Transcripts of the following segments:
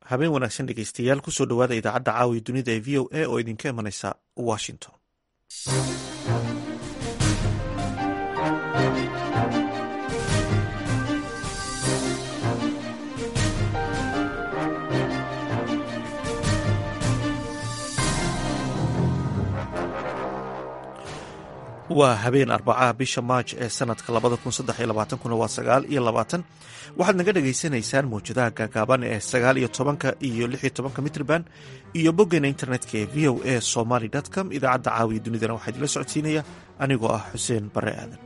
habeen wanaagsan dhegeystayaal kusoo dhowaada idaacadda caawiya dunida ee v o a oo idinka imanaysa washington waa habeen arbacaha bisha maaj ee sanadka labada kun saddex iyo labaatankuna waa sagaal iyo labaatan waxaad naga dhagaysanaysaan mawjadaha gaagaaban ee sagaal iyo tobanka iyo lix iyo tobanka mitrban iyo boggeena internetka ee v o a somaly com idaacadda caawiya dunidana waxaa idinla socodsiinaya anigoo ah xuseen bare aadan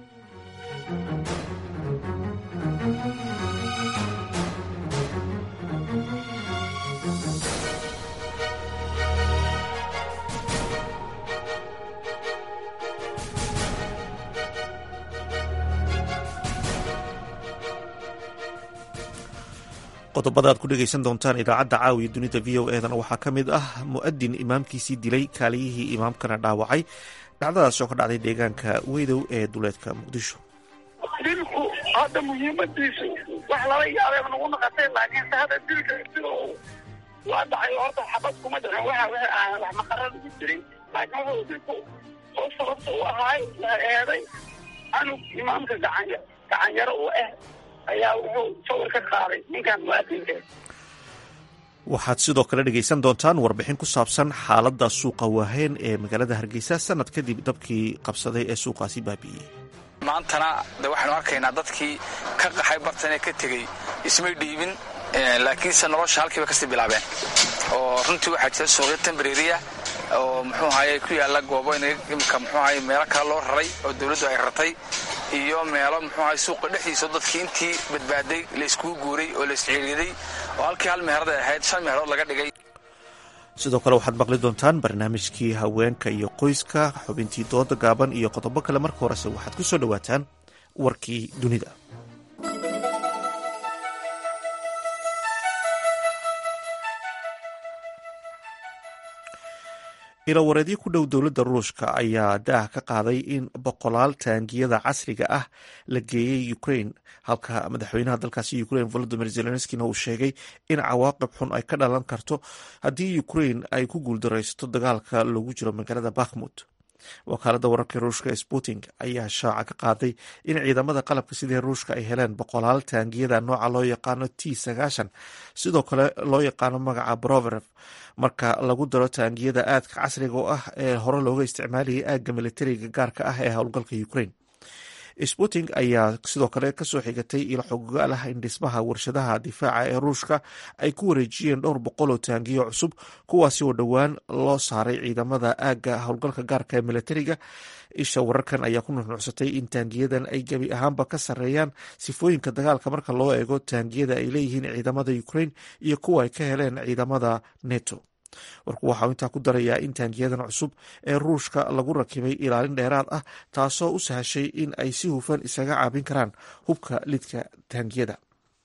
qodobada aad ku dhegaysan doontaan idaacadda caawiya dunida v o edana waxaa ka mid ah mu'adin imaamkiisii dilay kaaliyihii imaamkana dhaawacay dhacdadaas oo ka dhacday deegaanka weydow ee duleedka muqdisho dilku hadda muhiimadiisu wax lala yaabay nagu naqatay laakiinse hadda dilka sida waa dhacay horta xabad kuma dhicin waxa wixii aan wax maqara lagu jirin laakiin wuxuu dilku oo sababta u ahaay la eeday anug imaamka gacan gacanyaro u ah ayaa wuxuu sawir ka qaaday ninkan muaadinka waxaad sidoo kale dhegaysan doontaan warbixin ku saabsan xaaladda suuqa waaheen ee magaalada hargeysa sanad kadib dabkii qabsaday ee suuqaasi baabi'iyey maantana de waxaynu arkaynaa dadkii ka qaxay bartanee ka tegey ismay dhiibin laakiinse nolosha halkiiba kasii bilaabeen oo runtii waxaa jira suuqyo tambareeriya oo muxuu ahaye ku yaalla goobo imika muxuu ahaye meelo kale loo raray oo dawladdu ay rartay iyo meelo muxuu ahay suuqa dhexdiisa dadkii intii badbaaday la iskugu guuray oo la isciiriyaday oo halkii hal meherad ay ahayd shan meherood laga dhigay sidoo kale waxaad maqli doontaan barnaamijkii haweenka iyo qoyska xubintii dooda gaaban iyo qodobo kale marka horese waxaad ku soo dhowaataan warkii dunida ilawareedyo ku dhow dowladda ruushka ayaa daah ka qaaday in boqolaal taangiyada casriga ah la geeyey ukraine halka madaxweynaha dalkaasi ukraine volodimir zelenskina uu sheegay in cawaaqib xun ay ka dhalan karto haddii ukraine ay ku guuldaraysato dagaalka loogu jiro magaalada bakhmut wakaaladda wararka ruushka ee sputing ayaa shaaca ka qaaday in ciidamada qalabka sidii ruushka ay heleen boqolaal taangiyada nooca loo yaqaano t sagaashan sidoo kale loo yaqaano magaca broverev marka lagu daro taangiyada aadka casriga oo ah ee hore looga isticmaalayay aagga militariga gaarka ah ee howlgalka ukraine sputing ayaa sidoo kale kasoo xigatay ilo xogogaal ah in dhismaha warshadaha difaaca ee ruushka ay ku wareejiyeen dhowr boqol oo taangiyo cusub kuwaasi oo dhowaan loo saaray ciidamada aagga howlgalka gaarka ee militariga isha wararkan ayaa ku nuxnuucsatay in taangiyadan ay gebi ahaanba ka sarreeyaan sifooyinka dagaalka marka loo eego taangiyada ay leeyihiin ciidamada ukraine iyo kuwa ay ka heleen ciidamada neto warku waxau intaa ku darayaa in taangiyadan cusub ee ruushka lagu rakibay ilaalin dheeraad ah taasoo u sahashay in ay si hufan isaga caabin karaan hubka lidka taangiyada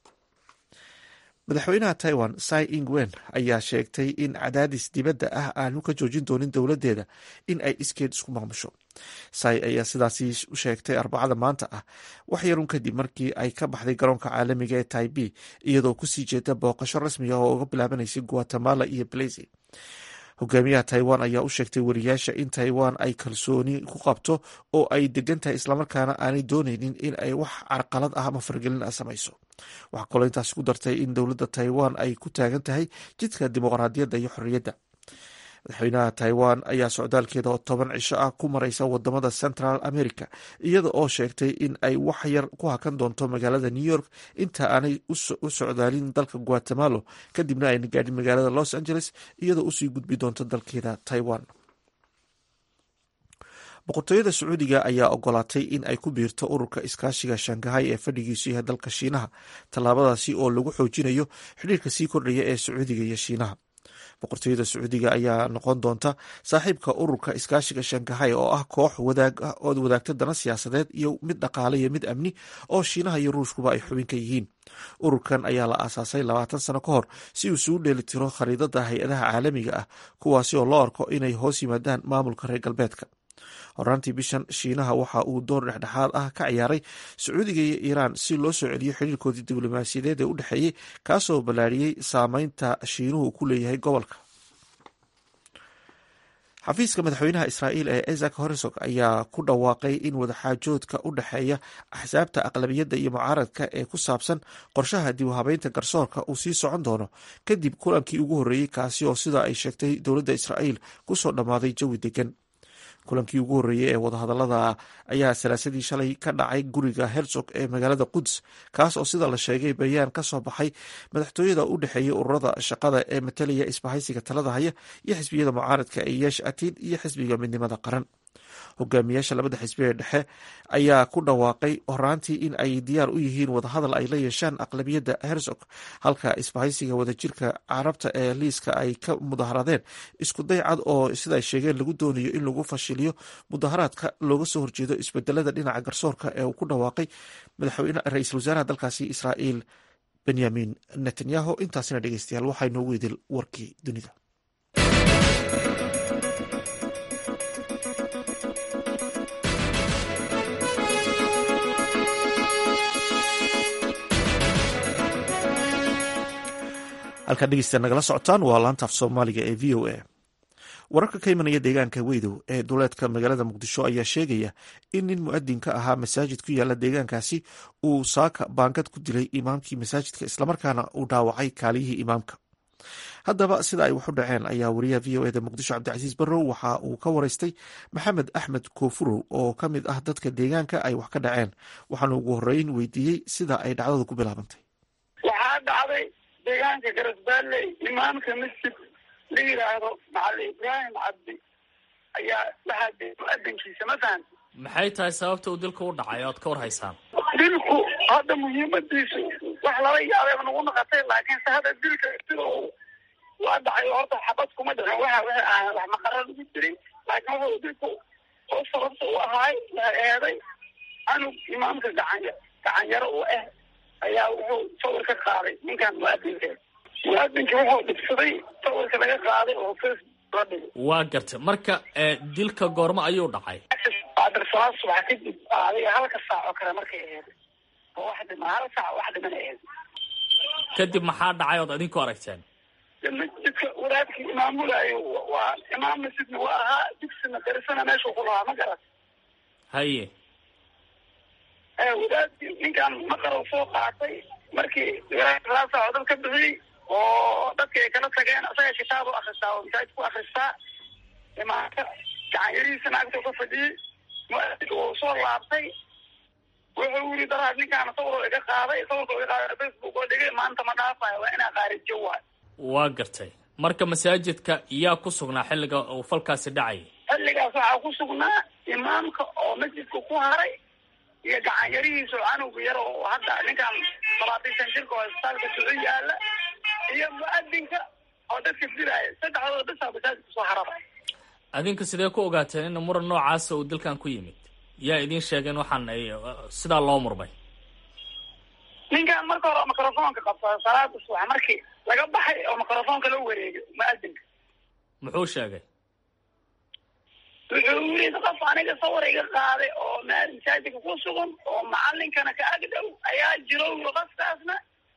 madaxweynaha taiwan sai ingwen ayaa sheegtay in cadaadis dibadda ah aanu ka joojin doonin dowladdeeda in ay iskeed isku maamusho sai ayaa sidaasi u sheegtay arbacada maanta ah wax yarun kadib markii ay ka baxday garoonka caalamiga ee taibi iyadoo kusii jeeda booqasho rasmi ah oo uga bilaabanaysay guatemala iyo blazy hogaamiyaha taiwan ayaa u sheegtay wariyaasha in taiwan ay kalsooni ku qabto oo ay degan tahay islamarkaana aanay dooneynin in ay wax carqalad ah ama fargelin ah samayso waxaa kaloo intaasi ku dartay in dowladda taiwan ay ku taagan tahay jidka dimuqraadiyadda iyo xorriyadda madaxweynaha taiwan ayaa socdaalkeeda oo toban cisho ah ku mareysa wadamada central america iyada oo sheegtay in ay wax yar ku hakan doonto magaalada new york inta aanay u socdaalin dalka guatemalo kadibna ayna gaadhin magaalada los angeles iyadoo usii gudbi doonto dalkeeda taiwan boqortooyada sacuudiga ayaa ogolaatay in ay ku biirto ururka iskaashiga shangahay ee fadhigiisu yahay dalka shiinaha tallaabadaasi oo lagu xoojinayo xidhiirka sii kordhaya ee sacuudiga iyo shiinaha boqortooyada sacuudiga ayaa noqon doonta saaxiibka ururka iskaashiga shangahay oo ah koox oo wadaagta dana siyaasadeed iyo mid dhaqaale iyo mid amni oo shiinaha iyo ruushkuba ay xubin ka yihiin ururkan ayaa la aasaasay labaatan sano ka hor si uu isugu dheelitiro khariidada hay-adaha caalamiga ah kuwaasi oo loo arko inay hoos yimaadaan maamulka reer galbeedka horaantii bishan shiinaha waxa uu door dhexdhexaad ah ka ciyaaray sacuudiga iyo iiraan si loo soo celiyo xiriirkoodii diblomaasiyadeed ee u dhexeeyey kaasoo ballaariyey saameynta shiinuhu ku leeyahay gobolka xafiiska madaxweynaha israa'iil ee isaac horsog ayaa ku dhawaaqay in wadaxaajoodka u dhexeeya axsaabta aqlabiyadda iyo mucaaradka ee ku saabsan qorshaha dib u habeynta garsoorka uu sii socon doono kadib kulankii ugu horreeyey kaasi oo sida ay sheegtay dowladda israa'iil kusoo dhammaaday jawi degan kulankii ugu horreeyey ee wadahadallada ayaa salaasadii shalay ka dhacay guriga herzog ee magaalada quds kaas oo sida la sheegay bayaan ka soo baxay madaxtooyada u dhexeeyay ururada shaqada ee matalaya isbahaysiga talada haya iyo xisbiyada mucaaradka ee yeesh atid iyo xisbiga midnimada qaran hogaamiyaasha labada xisbi ee dhexe ayaa ku dhawaaqay horaantii in ay diyaar u yihiin wadahadal ay la yeeshaan aqlabiyadda herzog halka isbahaysiga wadajirka carabta ee liiska ay ka mudaharaadeen isku day cad oo siday sheegeen lagu doonayo in lagu fashiliyo mudaharaadka looga soo horjeedo isbedelada dhinaca garsoorka ee uu ku dhawaaqay madaxweyne ra-iisul wasaaraha dalkaasi israa'iil benyamin netanyahu intaasina dhegeystayaal waxaa inoogu idil warkii dunida halkaa dhegeysta nagala socotaan waa laantaaf soomaaliga ee v o a wararka ka imanaya deegaanka weydow ee duleedka magaalada muqdisho ayaa sheegaya in nin mu-adin ka ahaa masaajid ku yaala deegaankaasi uu saaka baangad ku dilay imaamkii masaajidka islamarkaana uu dhaawacay kaaliyihii imaamka haddaba sida ay wax u dhaceen ayaa wariyaha v o eda muqdisho cabdicasiis barrow waxa uu ka wareystay maxamed axmed koofurow oo ka mid ah dadka deegaanka ay wax ka dhaceen waxaana ugu horeyn weydiiyey sida ay dhacdadu ku bilaabantay waxaa dhacday deegaanka garasbaalley imaamka masjid la yidhaahdo macali ibraahim cabdi ayaa waxaa de mu-adinkiisa ma fahamti maxay tahay sababta uu dilka u dhacay oad ka war haysaan dilku hadda muhiimadiisu wax lala yaabeeba nagu naqatay laakiinse hadda dilka sida uu waa dhacay horta xabad kuma dhicin waxa waxa aan wax maqara lagu jirin laakiin wuxuu dilku oo sababta u ahaay waa eeday anug imaamka gacan gacanyaro u ah ayaa wuxuu sawir ka qaaday ninkan mu-adinka mu-adinka wuxuu dhibsaday sawirka laga qaaday oo facebook la dhigay waa gartay marka dilka goormo ayuu dhacay adarsalaa subax kadib adiga halka saac oo kale markay aheed oo wax dhima hal saac wax dhiman aheed kadib maxaa dhacay ood idinku aragteen masjidka wadaadkii imaamulaayo waa imaam masjidna waa ahaa digsina darisana meeshuu ku lahaa ma garat haye wadaadkii ninkan maqarow soo qaatay markii laa saaco dad ka bixiyey oo dadki ay kala tageen isaga kitaab u akristaa oo masaajid ku akristaa imaamka gacanyarihiisana agta ka fadhiyey mu-adinka wuu soo laabtay wuxuu yiri daraad ninkaana sawiroo iga qaaday sawirka iga qaaday facebook oo dhigay maanta ma dhaafayo waa inaa qaarijo waay waa gartay marka masaajidka yaa ku sugnaa xilliga uu falkaasi dhacayay xilligaas waxaa ku sugnaa imaamka oo masjidka ku haray iyo gacanyarihiisa oo canuga yar oo hadda ninkan labaatan jirka oo isbitaalka duco yaala iyo mu-adinka oo dadka dilaaya saddexdooda bisaa masaajidka soo haraba adinka sidee ku ogaateen in muran noocaasa uu dilkan ku yimid yaa idiin sheegeen waxaan ay sidaa loo murmay ninkan marka hore microfoonka qabsada salaada subax markii laga baxay oo microfoonka la wareegay mu-adinka muxuu sheegay wuxuu yiri qof aniga sawir iga qaaday oo masaajidka ku sugan oo macalinkana ka ag dhow ayaa jiro qofkaasna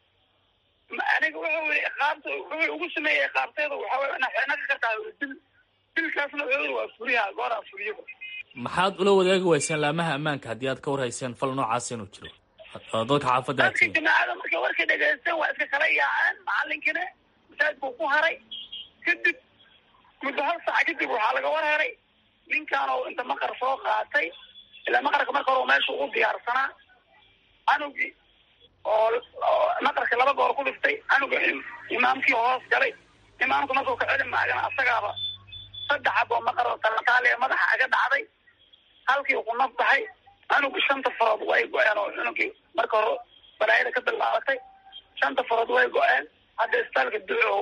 aniga wuxuu yiri qaabta wuxuu ugu sameeyey qaabteeda waxaa way ina xeenaka ka tahay dil dilkaasna wuxuu yiri waa furiyaha gooraa furiyo maxaad ula wadaagi wayseen laamaha ammaanka haddii aad ka war hayseen fal noocaas inuu jiro oo dadka xaafadda dadka jamaacada markay warka dhegeysteen waa iska kala yaaceen macalinkina masaajidkuu ku haray kadib muddo hal saac kadib waxaa laga war heray ninkan oo inta maqar soo qaatay ilaa maqarka marka hore meesha ugu diyaarsanaa canugii oo maqarka laba goor ku dhiftay canuga imaamkii hoos galay imaamka markuu ka celi maagana asagaaba saddex ab oo maqar oo talataaliya madaxa aga dhacday halkii ku naf baxay canugii shanta farood way go-een oo cunugii marka hore balaayada ka bilaabatay shanta farood way go-een hadda isbitaalka duco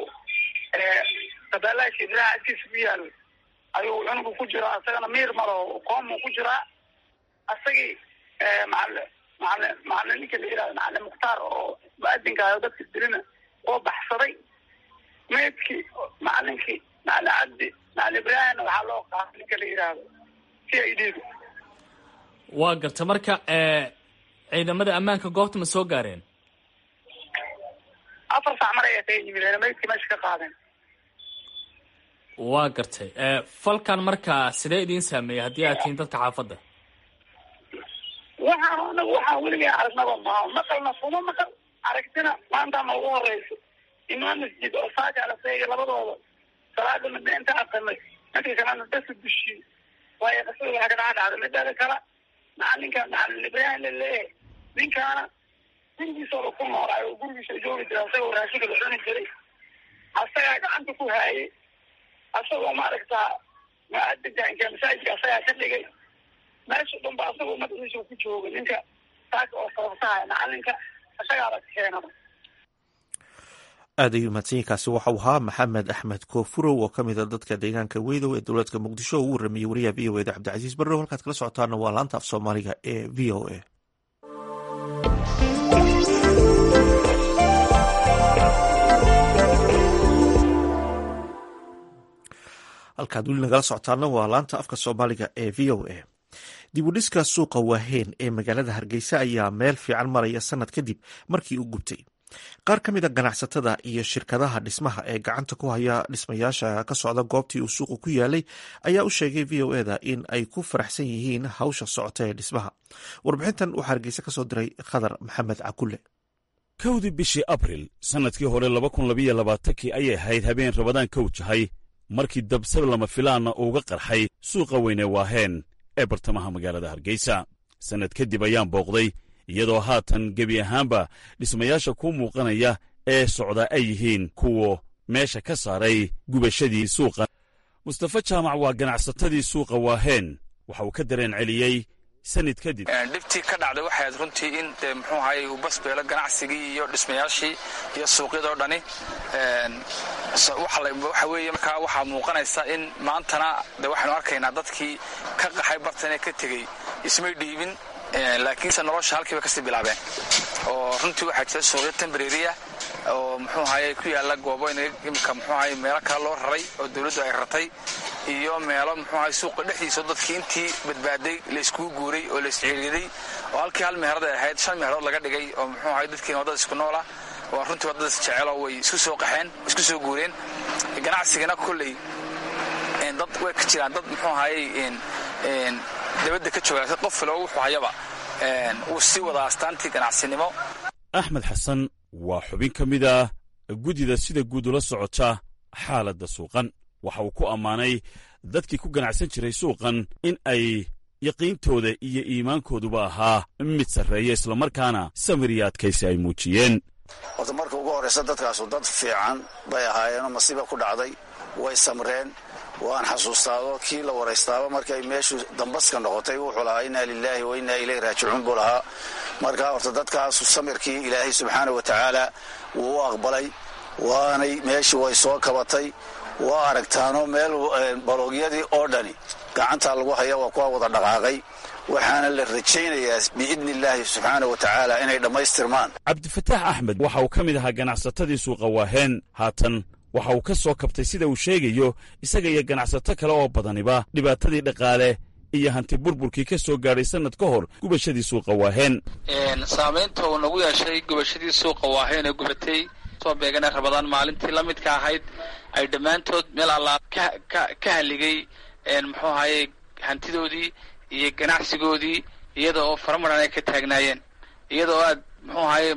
kabaalaasha ibraha agtiisa ku yaalo ayuu cunugu ku jiraa isagana miir malo qoomuu ku jiraa isagii macali macali macali ninka la yihahdo macali mukhtaar oo mu-adinka dadka dilina oo baxsaday meydkii macalinkii macali cabdi macali ibraahimna waxaa loo qaatay ninka la yihahdo c i d da waa garta marka ciidamada ammaanka goobta ma soo gaareen afar sac mar ayaa kaga yimid maydkii meesha ka qaadeen waa gartay falkan marka sidee idiin saameeyey haddii aad tihiin dadka xaafadda waxaan anagu waxaan weligay aragnaba maaha maqalna fuma maqal aragtina maanta ma ugu horeyso imaam masjid oo saaka alasayga labadooda salaada midna inta aqanay midka kalena dasa dushi waayo qasada waxaa ka dhaca dhacda midada kale macalinka macalin ibrahim laleeyahay ninkaana gurigiisooda ku noolaayo oo gurigiisa joogi jira asagoo raashinka la cuni jiray asagaa gacanta ku haayay asagoo maaragtaa maadajaanka masaajidka asagaa ka dhigay meesha dhanba asagoo madaxiisa ku jooga ninka saaka oo sababtahay macalinka asagaaba keenaba aad ayuu mahadsanyiinkaasi waxau ahaa maxamed axmed koofurow oo ka mid a dadka deegaanka weydow ee dowladka muqdisho oo uu warramiyey wariyaha v o eda cabdicasiis barrow halkaad kala socotaana waa laanta af soomaaliga ee v o a halkaad weli nagala socotaana waa laanta afka soomaaliga ee v o a dibudhiska suuqa waaheen ee magaalada hargeysa ayaa meel fiican maraya sanad kadib markii uu gubtay qaar ka mid a ganacsatada iyo shirkadaha dhismaha ee gacanta ku haya dhismayaasha ka socda goobtii uu suuqu ku yaalay ayaa u sheegay v o eda in ay ku faraxsan yihiin hawsha socota ee dhismaha warbixintan waxaa hargeysa ka soo diray khadar maxamed cakulle kowdii bishii abril sannadkii hore laba kun labayo labaatankii ayay ahayd habeen rabadaan ka wajahay markii dabsab lama filaanna uuga qarxay suuqa weyne waaheen ee bartamaha magaalada hargeysa sannad kadib ayaan booqday iyadoo haatan gebi ahaanba dhismayaasha ku muuqanaya ee socda ay yihiin kuwa meesha ka saaray gubashadii suuqa mustafa jaamac waa ganacsatadii suuqa waaheen waxa uu ka dareen celiyey sanad kadib dhibtii ka dhacday waxay ahayd runtii in dee muxuu ahaye uu basbeelo ganacsigii iyo dhismayaashii iyo suuqyadoo dhani waxa weeye markaa waxaa muuqanaysa in maantana de waxaynu arkaynaa dadkii ka qaxay bartan ee ka tegey ismay dhiibin laakiinse nolosha halkii bay kasii bilaabeen oo runtii waxaa jira suuqyo tembreriya oo muxuu ahaye ku yaalla goobo imika muxuu ahaye meelo kale loo raray oo dawladdu ay rartay iyo meelo muxuu ahaye suuqa dhexdiisa dadkii intii badbaaday layskugu guuray oo laysciiriyaday oo halkii hal meherad ay ahayd shan meherood laga dhigay oo muxuu ahaye dadkiina waddada isku noola oo runtii waddadaas jecelo way isku soo qaxeen isku soo guureen ganacsigana kolley dad way ka jiraan dad muxuu ahaye dabadda ka jooga qof filo wuxuu hayaba wuu sii wadaa astaantii ganacsinimo axmed xasan waa xubin ka mid ah guddida sida guud ula socota xaaladda suuqan waxa uu ku ammaanay dadkii ku ganacsan jiray suuqan in ay yaqiintooda iyo iimaankooduba ahaa mid sarreeya islamarkaana samir iyo adkaysi ay muujiyeen horta marka ugu horraysa dadkaasu dad fiican bay ahaayeenoo masiiba ku dhacday way samreen waan xasuustaado kii la waraystaaba markay meeshu dambaska noqotay wuxuu lahaa innaa lilaahi wa innaa ilayhi raajicuun buu lahaa markaa horta dadkaasu samirkii ilaahay subxaana wa tacaala wuu u aqbalay waanay meeshii way soo kabatay waa aragtaano meel baloogyadii oo dhani gacantaa lagu haya waa kuwa wada dhaqaaqay waxaana la rajaynayaa biidni illaahi subxaana wa tacaala inay dhammaystirmaan cabdifataax axmed waxa uu ka mid ahaa ganacsatadii suuqa waaheen haatan waxa uu ka soo kabtay sida uu sheegayo isaga iyo ganacsato kale oo badaniba dhibaatadii dhaqaale iyo hanti burburkii ka soo gaadhay sannad ka hor gubashadii suuqa waaheen saamaynta uu nagu yeeshay gubashadii suuqa waaheen ee gubatay soo beegana rabadaan maalintii la midka ahayd ay dhammaantood meel allaa ka haligay muxuu ahaye hantidoodii iyo ganacsigoodii iyada oo faramaran ay ka taagnaayeen iyada oo aad muxuu ahaye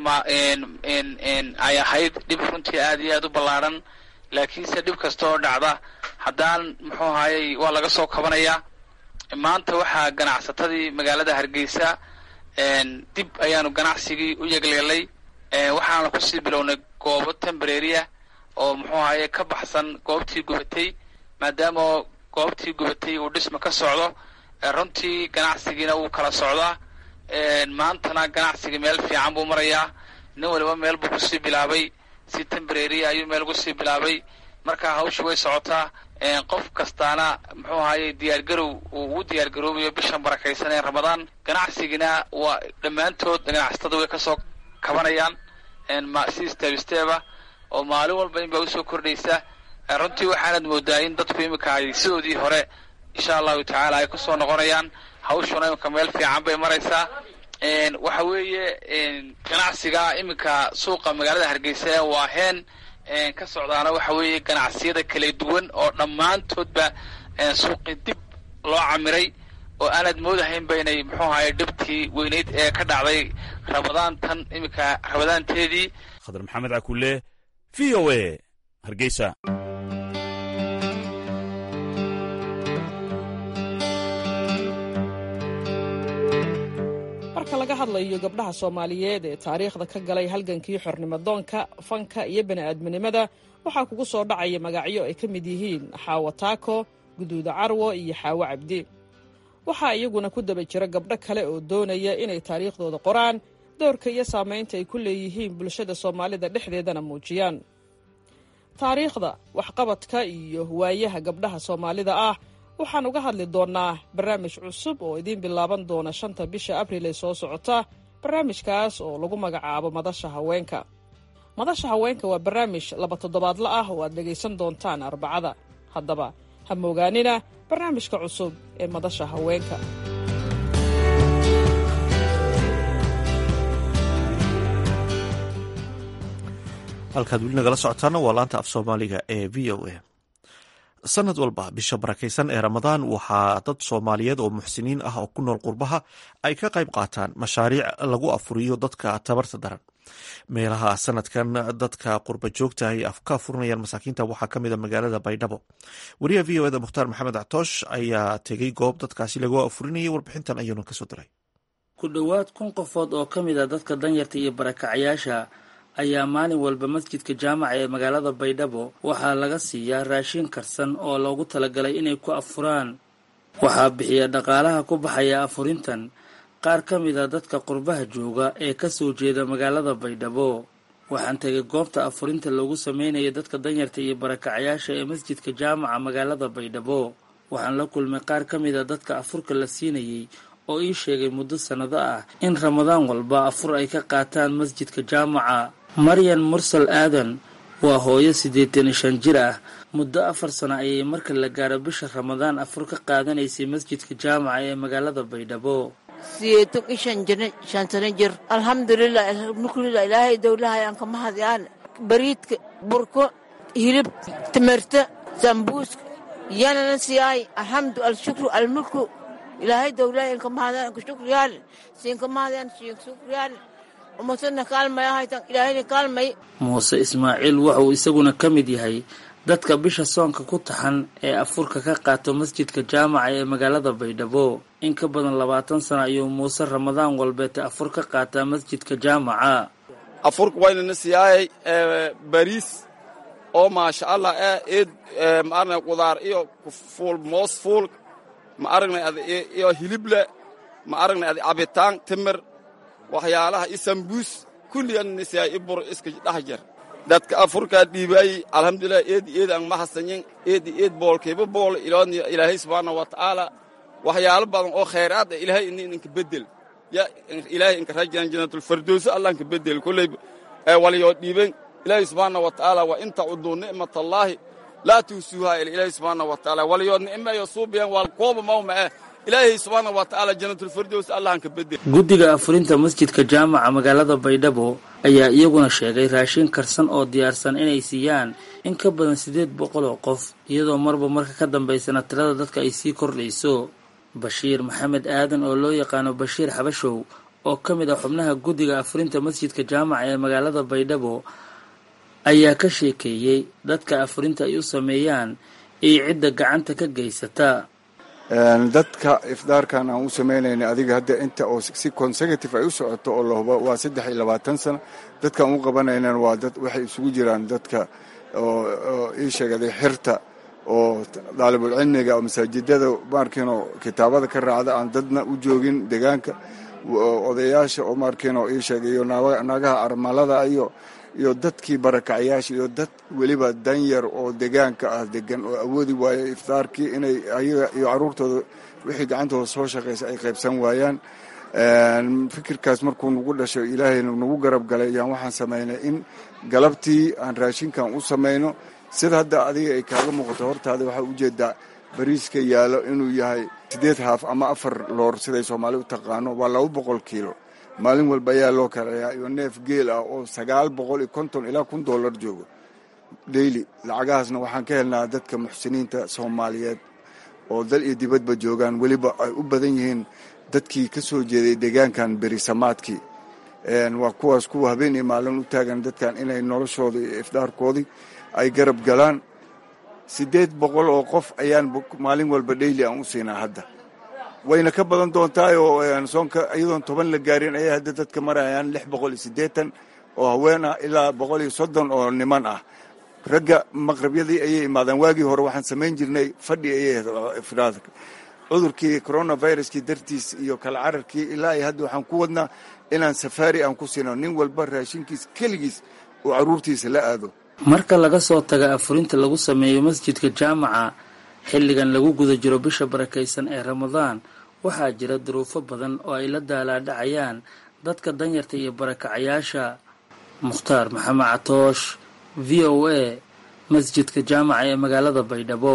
ay ahayd dhib runtii aad iyo aad u ballaadhan laakiinse dhib kasta oo dhacda haddaan muxuu ahaye waa laga soo kabanayaa maanta waxaa ganacsatadii magaalada hargeysa dib ayaanu ganacsigii u yegleelay waxaana kusii bilownay goobo tembreriya oo muxuu ahaye ka baxsan goobtii gubatay maadaama goobtii gubatay uu dhisma ka socdo runtii ganacsigiina wuu kala socdaa maantana ganacsigii meel fiican buu marayaa nin waliba meel buu kusii bilaabay si tembreriya ayuu meel kusii bilaabay markaa hawshii way socotaa qof kastaana muxuu ahaye diyaargarow uu ugu diyaargaroobayo bishan barakaysan ee ramadaan ganacsigina waa dhammaantood ganacsatada way kasoo kabanayaan si steb steba oo maalin walba in baa usoo kordhaysa runtii waxaanad moodaa in dadku iminka ay sidoodii hore insha allahu tacaala ay kusoo noqonayaan hawshuna iminka meel fiican bay maraysaa waxa weeye ganacsiga iminka suuqa magaalada hargeysa ee waaheen ka socdaana waxa weeye ganacsiyada kala duwan oo dhammaantoodba suuqii dib loo camiray oo aanaad moodahaynba inay muxuu ahaye dhibtii weyneyd ee ka dhacday rabadaantan iminka rabadaanteedii khadar maxamed cakulle v o a hargeysa marka laga hadlayo gabdhaha soomaaliyeed ee taariikhda ka galay halgankii xornimodoonka fanka iyo bani'aadminimada waxaa kugu soo dhacaya magacyo ay ka mid yihiin xaawo taako guduuda carwo iyo xaawo cabdi waxaa iyaguna ku daba jira gabdho kale oo doonaya inay taariikhdooda qoraan doorka iyo saamaynta ay ku leeyihiin bulshada soomaalida dhexdeedana muujiyaan taariikhda waxqabadka iyo waayaha gabdhaha soomaalida ah waxaan uga hadli doonnaa barnaamij cusub oo idiin bilaaban doona shanta bisha abril ee soo socota barnaamijkaas oo lagu magacaabo madasha haweenka madasha haweenka waa barnaamij laba toddobaadla ah oo aad dhegaysan doontaan arbacada haddaba ha moogaanina barnaamijka cusub ee madasha haweenka halkaad weli nagala socotaana waa laanta af soomaaliga ee v o a sanad walba bisha barakaysan ee ramadaan waxaa dad soomaaliyeed oo muxsiniin ah oo ku nool qurbaha ay ka qayb qaataan mashaariic lagu afuriyo dadka tabarta daran meelaha sanadkan dadka qurba joogta ay ka afurinayaan masaakiinta waxaa kamid a magaalada baydhabo wariyaha v o eda mukhtaar maxamed actoosh ayaa tegey goob dadkaasi lagu afurinayay warbixintan ayuuna kasoo diray ku dhowaad kun qofood oo ka mid a dadka danyarta iyo barakacayaasha ayaa maalin walba masjidka jaamaca ee magaalada baydhabo waxaa laga siiyaa raashin karsan oo loogu talagalay inay ku afuraan waxaa bixiya dhaqaalaha ku baxaya afurintan qaar ka mid a dadka qurbaha jooga ee kasoo jeeda magaalada baydhabo waxaan tegay goobta afurinta loogu sameynaya dadka danyarta iyo barakacayaasha ee masjidka jaamaca magaalada baydhabo waxaan la kulmay qaar ka mid a dadka afurka la siinayay oo ii sheegay muddo sannado ah in ramadaan walba afur ay ka qaataan masjidka jaamaca maryan mursal aadan waa hooyo siddeetan iyo shan jir ah muddo afar sano ayay marka la gaaro bisha ramadaan afur ka qaadanaysay masjidka jaamaca ee magaalada baydhabo sideetan iyo shan jir shan sano jir alxamdulilah alxamdulilah ilaahay dowlahay aan kama hadyaan bariidka burko hilib timirta sambuuska yanana siyaay alxamdu alshukru almulku ilaahay dowlahay aan kama hadyaan anka shukriyaal siin kama hadyaan siin shukriyaal muuse ismaaciil wuxuu isaguna ka mid yahay dadka bisha soonka ku taxan ee afurka ka qaato masjidka jaamaca ee magaalada baydhabo in ka badan labaatan sano ayuu muuse ramadaan walbeete afur ka qaataa masjidka jaamaca afurka waynana siyaayay bariis oo maasha allah eh eed ma aragna qudaar iyo fuul moos fuul ma aragnay ad iyo hilible ma aragnay ad cabitaan timir waxyaalaha iyo sambuus kulligannisyaa i bur iska dhex jar dadka afurkaa dhiibaayey alxamdulilah eedi eed aan ma hasanyin eedi eed boolkayba bool iloodniyo ilaahay subxaana wa tacaala waxyaalo badan oo khayraad ah ilaahay ini inka beddel ya ilaahay inka rajan janatulfardooso allah inka beddel kolley walyoo dhiiben ilaahay subxaana wa tacaala wa in tacuduu nicmatallaahi laa tuusuuhaa ila ilaahay subxaana wa tacaala walyoo nicmeeyo suubiyan waa kooba mawma eh ilaahay subxaana wa tacaala janatulfardows allah inka beddel guddiga afurinta masjidka jaamaca magaalada baydhabo ayaa iyaguna sheegay raashin karsan oo diyaarsan inay siiyaan in ka badan siddeed boqol oo qof iyadoo marba marka ka dambaysana tirada dadka ay sii kordhayso bashiir maxamed aadan oo loo yaqaano bashiir xabashow oo ka mid ah xubnaha guddiga afurinta masjidka jaamaca ee magaalada baydhabo ayaa ka sheekeeyey dadka afurinta ay u sameeyaan iyo cidda gacanta ka geysata dadka ifdaarkan aan u samaynayna adiga hadda inta oo si consecutive ay u socoto oo lahubo waa saddex iyo labaatan sano dadkaan u qabanaynan waa dad waxay isugu jiraan dadka oo ii sheegaday xirta oo daalibulcilmiga oo masaajidada maarkiinoo kitaabada ka raacda aan dadna u joogin deegaanka odayaasha oo maarkiinoo ii sheegay iyo naagaha armalada iyo iyo dadkii barakacayaasha iyo dad weliba danyar oo degaanka ah degan oo awoodi waayo iftaarkii inay ayaga iyo caruurtooda wixii gacantooda soo shaqaysa ay qaybsan waayaan fikirkaas markuu nagu dhasho ilaahayna nagu garab galay ayaan waxaan samaynay in galabtii aan raashinkan u samayno sida hadda adiga ay kaaga muuqato hortaada waxaa ujeedaa bariiska yaalo inuu yahay siddeed haaf ama afar loor siday soomaali u taqaano waa laba boqol kiilo maalin walba ayaa loo karayaa iyo neef geel ah oo sagaal boqol iyo konton ilaa kun dollar joogo dheyli lacagahaasna waxaan ka helnaa dadka muxsiniinta soomaaliyeed oo dal iyo dibadba joogaan weliba ay u badan yihiin dadkii ka soo jeeday deegaankan berisamaadkii waa kuwaas kuwa habeen iyo maalin u taagan dadkan inay noloshooda iyo ifdaarkoodii ay garab galaan siddeed boqol oo qof ayaan maalin walba dheyli aan u siinaa hadda wayna ka badan doontaay oo soonka iyadoon toban la gaarin ayay hadda dadka marayaan lix boqol iyo siddeetan oo haween ah ilaa boqol iyo soddon oo niman ah ragga maqrabyadii ayay imaadaan waagii hore waxaan samayn jirnay fadhi ayay ifraadka cudurkii coronaviruskii dartiis iyo kala cararkii ilaa iyo hadda waxaan ku wadnaa inaan safaari aan ku siino nin walba raashinkiis keligiis oo carruurtiisa la aado marka laga soo taga afurinta lagu sameeyo masjidka jaamaca xilligan lagu guda jiro bisha barakaysan ee ramadaan waxaa jira duruufo badan oo ay la daalaadhacayaan dadka danyarta iyo barakacayaasha mukhtaar maxamed catoosh v o a masjidka jaamaca ee magaalada baydhabo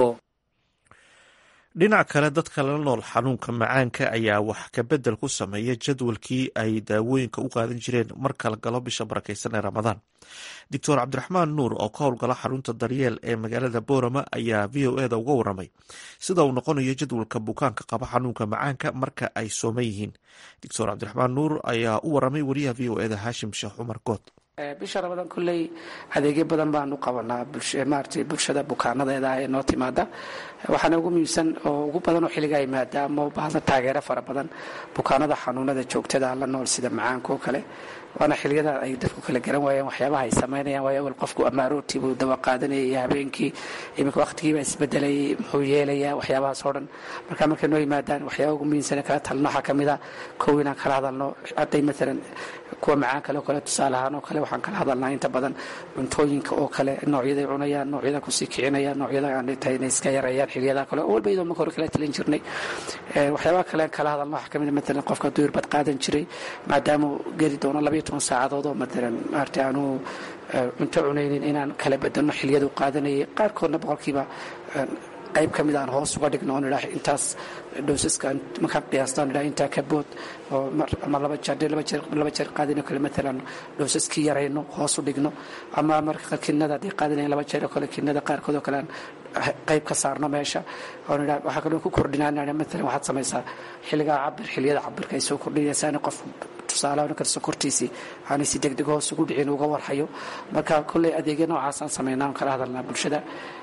dhinac kale dadka la nool xanuunka macaanka ayaa wax kabedel ku sameeya jadwalkii ay daawooyinka u qaadan jireen marka la galo bisha barakaysan ee ramadaan doctor cabdiraxmaan nuur oo ka howlgala xarunta daryeel ee magaalada boorama ayaa v o eda uga waramay sida uu noqonayo jadwalka bukaanka qaba xanuunka macaanka marka ay sooman yihiin doctor cabdiraxmaan nuur ayaa u waramay wariyaha v o eda haashim sheekh cumar good bisha ramadaan kolley adeegyo badan baanu qabanaa maarata bulshada bukaanadeeda ah ee noo timaada waxaana ugu muhiimsan oo ugu badan oo xilligaa yimaada ama u baahda taageero fara badan bukaanada xanuunada joogtada la nool sida macaanka oo kale waana xiliyada ay dadku kala garan waayeen waxyaabaha ay samaynayaan waayo awal qofku amaaroortii buu dawa qaadanayay iyo habeenkii iminka waqtigiibaa isbedelayay muxuu yeelayaa waxyaabahaas oo dhan marka markay noo yimaadaan waxyaaba ugu muhiimsan kala talno waxaa kamid a kow inaan kala hadalno hadday maalan kuwa macaan kale oo kale tusaale ahaan oo kale waxaan kala hadalnaa inta badan cuntooyinka oo kale noocyaday cunayaan noocyada kusii kicinayaan noocyada aan tahay inay iska yareeyaan xiliyada kale oo walba iyadoo marka hore kala talin jirnay waxyaabaha kale aan kala hadalno waxaa kamid a maalan qofka hadduu irbad qaadan jiray maadaama geli doono labayo toban saacadood oo maalan maarata aanu cunto cunaynin inaan kala bedelno xiliyadu qaadanayay qaarkoodna boqolkiiba qayb ka mid aan hoos uga dhigno on idhaa intaas dhowsaska markaan qiyaastaan idhaa intaa ka bood oo ama laba jeer laba jeer laba jeer qaadin oo kale maalan dhowsaskii yarayno hoos u dhigno ama marka kinada haddii qaadinayn laba jeer oo kale kinada qaarkood oo kale aan qayb ka saarno meesha oon idhaa waxaa kaloo ku kordhinaa maalan waxaad samaysaa xilligaa cabir xilliyada cabirka ay soo kordhinaysaani qof tusaale kale sokortiisii aanay si degdeg hoos ugu dhicin uga warhayo marka kolley adeegyo noocaasaan samaynaa on kala hadalnaa bulshada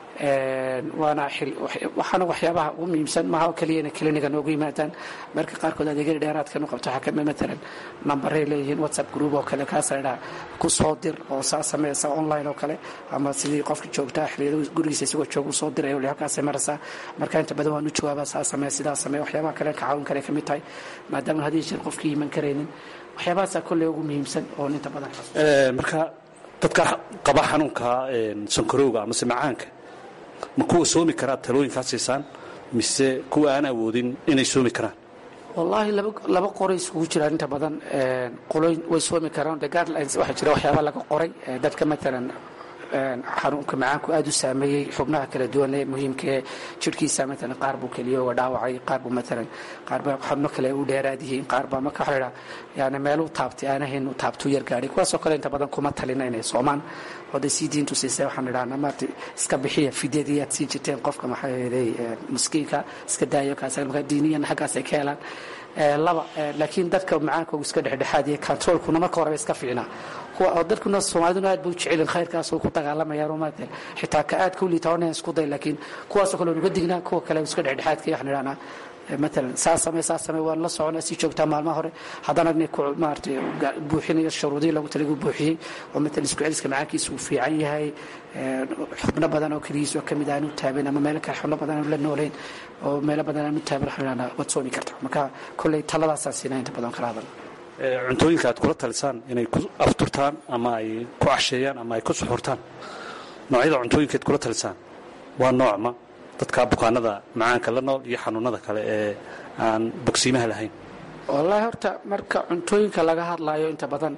waana waxaana waxyaabaha ugu muhiimsan maaha oo keliya inay kliniga noogu yimaadaan marka qaarkood adeegyada dheeraadkan u qabto waxaa kamid maalan nambaray leeyihiin whatsapp group oo kale kaasa idhaa ku soo dir oo saa sameysa online oo kale ama sidii qofka joogtaa xiliyada gurigiisa isagoo jooga usoo diray wali halkaasay maraysaa marka inta badan waan u jawaabaa saa samee sidaa samee waxyaabaha kale ka caawin kale kamid tahay maadaama hadii jeer qofkii iman karaynin waxyaabahaasaa kolley ugu muhiimsan oo inta badan marka dadka qaba xanuunka sankarowga amase macaanka ma kuwa soomi karaa talooyinkaa siisaan mise kuwa aan awoodin inay soomi karaan wallaahi laba qoray isugu jiraan inta badan qoloyn way soomi karaan de guidelines waxaa jira waxyaaba laga qoray dadka maalan xanuunka macaanku aada u saameeyey xubnaha kala duwan ee muhiimka ee jirhkiisa maalan qaar buu keliyooga dhaawacay qaar buu maalan qaar baa xubno kale u dheeraad yihiin qaar baa marka waxa la idhaha yani meeluu taabtay aanahayn uu taabtuu yar gaadhay kuwaasoo kale inta badan kuma talina inay soomaan oday sii diintu siisay waxaan idhahnaa maarata iska bixiya fidyadii aad siin jirteen qofka maxaa yeelay miskiinka iska daayo kaas marka diiniyan xaggaas ay ka helaan laba laakiin dadka macaankoogu iska dhexdhexaadiya controlkuna marka horeba iska fiicnaa kuwa dadkuna soomaaliduna aad bay u jecelin khayrkaas oo ku dagaalamayaan maarata xitaa ka aad ka u liita onan isku day laakiin kuwaasoo kale nuga dignaa kuwa kale iska dhexdhexaadka waxaan idhahnaa maalan saa samee saa samee waan la soconaa si joogtaa maalmaha hore haddana maarata buuxinayo shuruudihii lagu talagu buuxiyey oo maalan isku celiska macaankiisa uu fiican yahay xubno badan oo keligiis oo kamid aanu taaban ama meelo kale xubno badan aanu la noolayn oo meelo badan aanu taaban waxaan idhahnaa waad soomi kartaa marka kolley taladaasaan siinaa inta badan kala hadal cuntooyinka aad kula talisaan inay ku afturtaan ama ay ku casheeyaan ama ay ku suxurtaan noocyada cuntooyinka aad kula talisaan waa noocma dadka bukaanada macaanka la nool iyo xanuunada kale ee aan bogsiimaha lahayn wallaahi horta marka cuntooyinka laga hadlaayo inta badan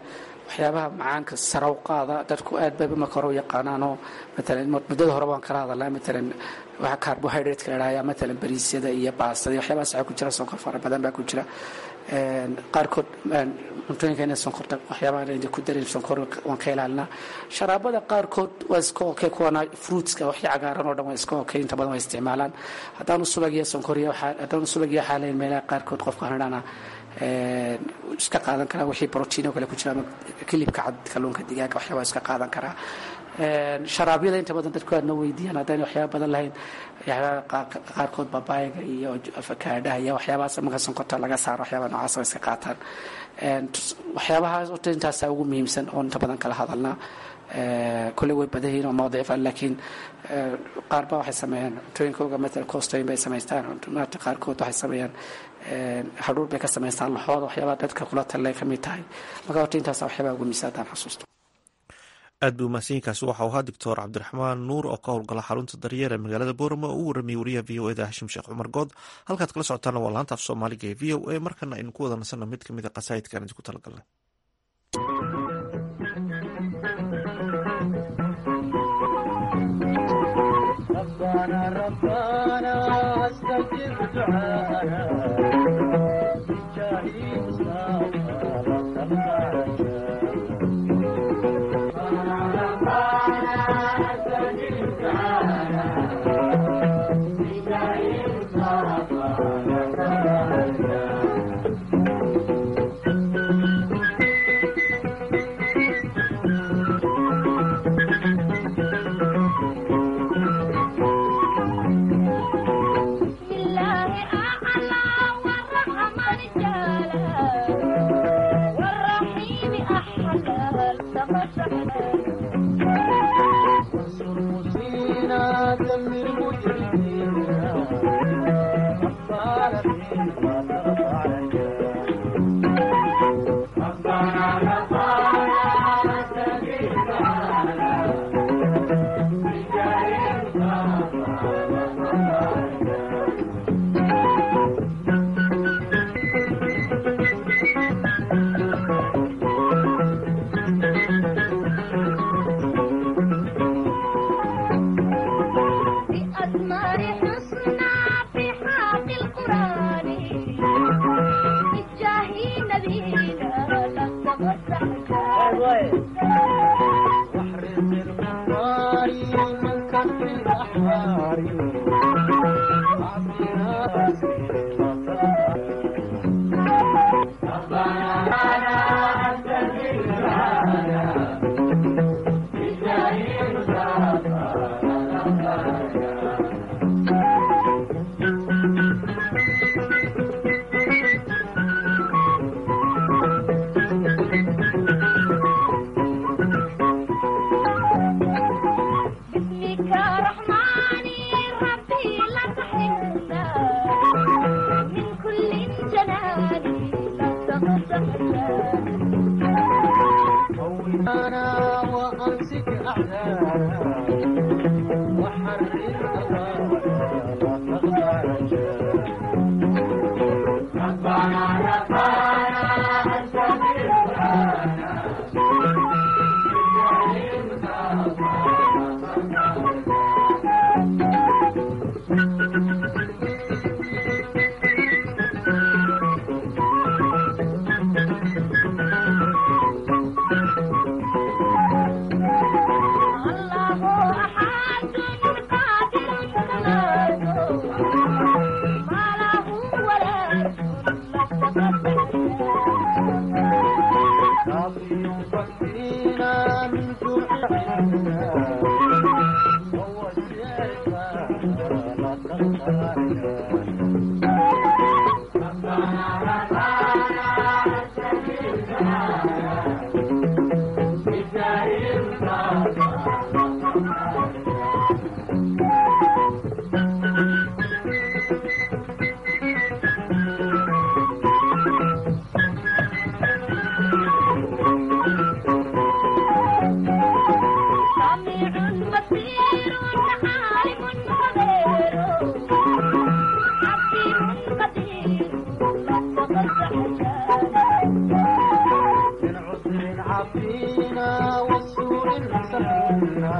waxyaabaha macaanka saraw qaada dadku aad bay marka hore u yaqaanaanoo matalan muddada hore waan kala hadalnaa matalan waxa carbohydrate la idhahaya matalan bariisyada iyo baastada iyo waxyaabahaas waxaa ku jira sonkor fara badan baa ku jira qaarkood cuntooyinka inay sonkorta waxyaabaha ayna ku darin sonkor waan ka ilaalinaa sharaabada qaarkood waa iska okay kuwana fruitska waxya cagaaran oo dhan waa iska okay inta badan waa isticmaalaan haddaanu subag iyo sonkor iyo haddaanu subag iyo xaalayn meelaha qaarkood qofka hanadhana iska qaadan karaa wixii brotiin oo kale ku jira ama kilibka cad kalluunka digaaga waxyaabaa iska qaadan karaa sharaabyada inta badan dadku aadna weydiiyaan haddayna waxyaaba badan lahayn qaarkood babaayaga iyo afakaadhaha iyo waxyaabahaas marka sonkorta laga saaro waxyaabaa noocaas oo iska qaataan waxyaabahaas horta intaasaa ugu muhiimsan oo inta badan kala hadalnaa kolley way badan yihiin oo mawdiif ah laakiin qaar baa waxay sameeyaan cuntooyinkooga matal costoyin bay samaystaan maarta qaarkood waxay sameeyaan hadhuur bay ka samaystaan laxooda waxyaabaa dadka kula talay ka mid tahay marka horta intaasa waxyaabaa ugu muhiimsan haddaan xasuusto aad buu mahadsanyiinkaasi waxau ahaa doctor cabdiraxmaan nuur oo ka howlgala xarunta daryeer ee magaalada boorama oo u warramiyey wariyaha v o eda hashim sheekh cumar good halkaad kala socotaana waa laanta af soomaaliga ee v o a markana aynu ku wada nasanno mid kamid a qasaa'idkaan idinku talagalnay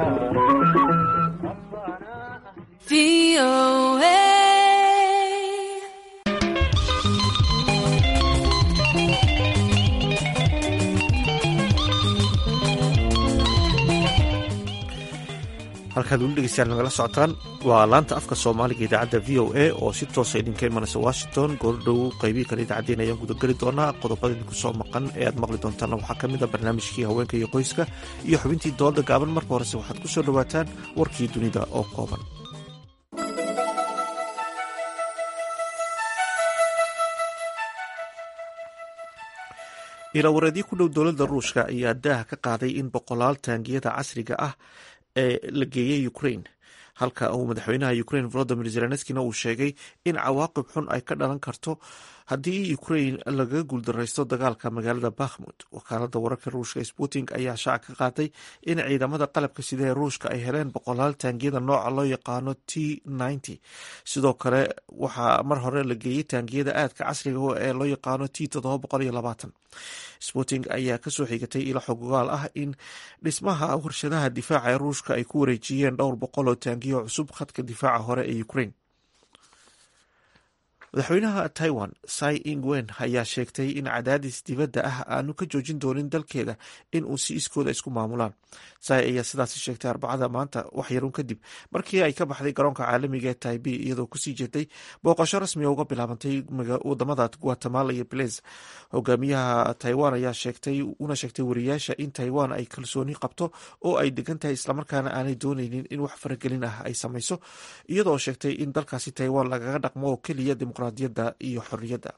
halkaad weli dhegeystayaal nagala socotaan waa laanta afka soomaaliga idaacadda v o a oo si toosa idinka imanaysa washington goordhow qeybihi kale idaacaddeen ayaan gudageli doonaa qodobada idinku soo maqan ee aad maqli doontaana waxaa ka mid a barnaamijkii haweenka iyo qoyska iyo xubintii dooda gaaban marka horese waxaad ku soo dhowaataan warkii dunida oo kooban ilaawareedyo ku dhow dowladda ruushka ayaa daaha ka qaaday in boqolaal taangiyada casriga ah ee la geeyey ukraine halka uu madaxweynaha ukraine volodimir zelenskina uu sheegay in cawaaqib xun ay ka dhalan karto haddii ukraine laga guuldaraysto dagaalka magaalada bakhmut wakaalada wararka ruushka sputing ayaa shaac ka qaatay in ciidamada qalabka sida ee ruushka ay heleen boqolaal taangiyada nooca loo yaqaano t ninety sidoo kale waxaa mar hore la geeyey taangiyada aadka casriga ee loo yaqaano t todoba boqol iyo labaatan sputing ayaa kasoo xigatay ilo xogogaal ah in dhismaha warshadaha difaaca ee ruushka ay ku wareejiyeen dhowr boqol oo taangiyo cusub khadka difaaca hore ee ukraine madaxweynaha taiwan sai ingwen ayaa sheegtay in cadaadis dibadda ah aanu ka joojin doonin dalkeeda in uu si iskooda isku maamulaan sai ayaa sidaasi sheegtay arbacada maanta wax yarun kadib markii ay ka baxday garoonka caalamiga ee taibi iyadoo kusii jeeday booqasho rasmiga uga bilaabantay wadamada guatemala iyo beliz hogaamiyaha taiwan ayaa sheegtay una sheegtay wariyaasha in taiwan ay kalsooni qabto oo ay degan tahay islamarkaana aanay dooneynin in wax faragelin ah ay samayso iyadoo sheegtay in dalkaasi taiwan lagaga dhaqmo oo keliya dimuqraadiyadda iyo xorriyadda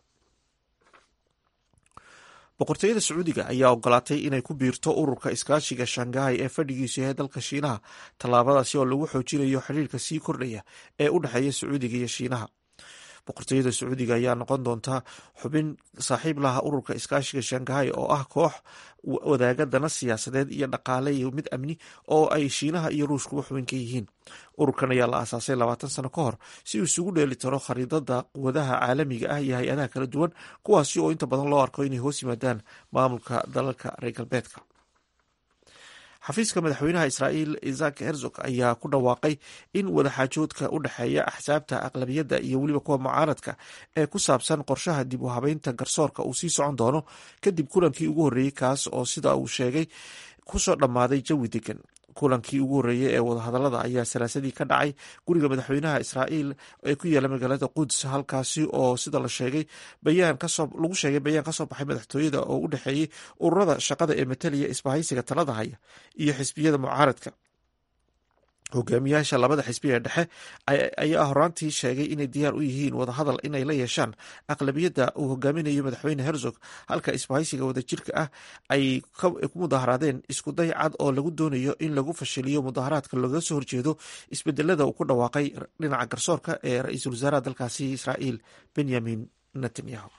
boqortooyada sacuudiga ayaa ogolaatay inay ku biirto ururka iskaashiga shangahay ee fadhigiisu yahay dalka shiinaha tallaabadaasi oo lagu xoojinayo xiriirka sii kordhaya ee u dhexeeya sacuudiga iyo shiinaha boqortooyada sacuudiga ayaa noqon doonta xubin saaxiib laha ururka iskaashiga shangahay oo ah koox wadaaga dana siyaasadeed iyo dhaqaale iyo mid amni oo ay shiinaha iyo ruushkuba xubin ka yihiin ururkan ayaa la aasaasay labaatan sano ka hor si uu isugu dheeli tiro khariidada quwadaha caalamiga ah iyo hay-adaha kala duwan kuwaasi oo inta badan loo arko inay hoos yimaadaan maamulka dalalka reer galbeedka xafiiska madaxweynaha israa'iil isak herzog ayaa ku dhawaaqay in wadaxaajoodka u dhexeeya axsaabta aqlabiyadda iyo weliba kuwa mucaaradka ee ku saabsan qorshaha dib u habeynta garsoorka uu sii socon doono kadib kulankii ugu horreeyey kaas oo sida uu sheegay kusoo dhammaaday jawi degan kulankii ugu horreeyey ee wadahadallada ayaa salaasadii ka dhacay guriga madaxweynaha israa'iil ee ku yaala magaalada quds halkaasi oo sida la sheegay bayaan kasoo lagu sheegay bayaan kasoo baxay madaxtooyada oo u dhexeeyey ururada shaqada ee mataliya isbahaysiga talada haya iyo xisbiyada mucaaradka hogaamiyaasha labada xisbi ee dhexe ayaa horaantii sheegay inay diyaar u yihiin wadahadal inay la yeeshaan aqlabiyadda uu hogaaminayo madaxweyne herzog halka isbahaysiga wadajirka ah ay ku mudaharaadeen iskuday cad oo lagu doonayo in lagu fashiliyo mudaharaadka looga soo horjeedo isbedelada uu ku dhawaaqay dhinaca garsoorka ee ra-iisul wasaaraha dalkaasi israa'iil benyamin netanyahu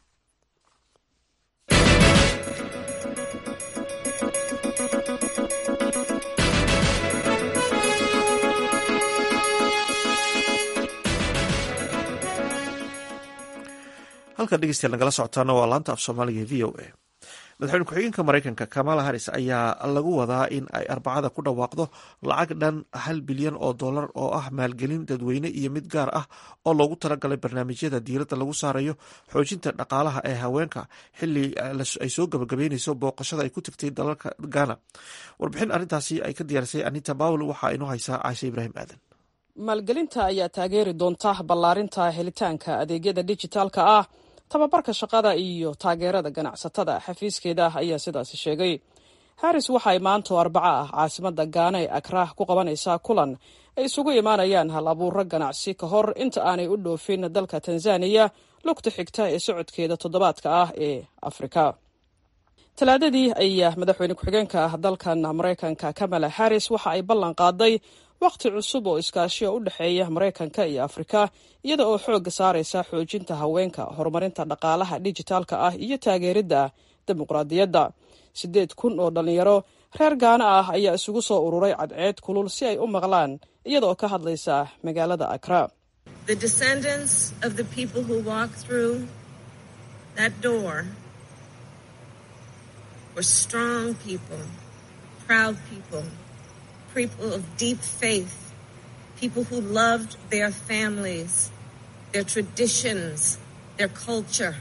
halka dhegeystayaal nagala socotaana waa laanta af soomaaliga v o a madaxweyne ku-xigeenka mareykanka kamala harris ayaa lagu wadaa in ay arbacada ku dhawaaqdo lacag dhan hal bilyan oo dollar oo ah maalgelin dadweyne iyo mid gaar ah oo loogu talagalay barnaamijyada diiradda lagu saarayo xoojinta dhaqaalaha ee haweenka xili ay soo gabagabeyneyso booqashada ay ku tagtay dalalka ghana warbixin arrintaasi ay ka diyaarisay anita bawel waxaa inoo haysaa caashe ibraahim aadan maalgelinta ayaa taageeri doonta ballaarinta helitaanka adeegyada dijitaalka ah tababarka shaqada iyo taageerada ganacsatada xafiiskeeda ayaa sidaasi sheegay harris waxay maanto arbaco ah caasimada gaana ee akraah ku qabanaysaa kulan ay isugu imaanayaan hal abuuro ganacsi ka hor inta aanay u dhoofin dalka tanzaniya lugta xigta ee socodkeeda toddobaadka ah ee afrika talaadadii ayaa madaxweyne ku-xigeenka ah dalkan maraykanka kamala harris waxa ay ballan qaaday wakhti cusub oo iskaashiya u dhexeeya maraykanka iyo afrika iyada oo xoogga saaraysa xoojinta haweenka horumarinta dhaqaalaha dijitaalka ah iyo taageeridda dimuqraadiyadda siddeed kun oo dhallinyaro reer gaana ah ayaa isugu soo ururay cadceed kulul si ay u maqlaan iyada oo ka hadlaysa magaalada akra people of deep faith, people who loved their families, their traditions, their culture,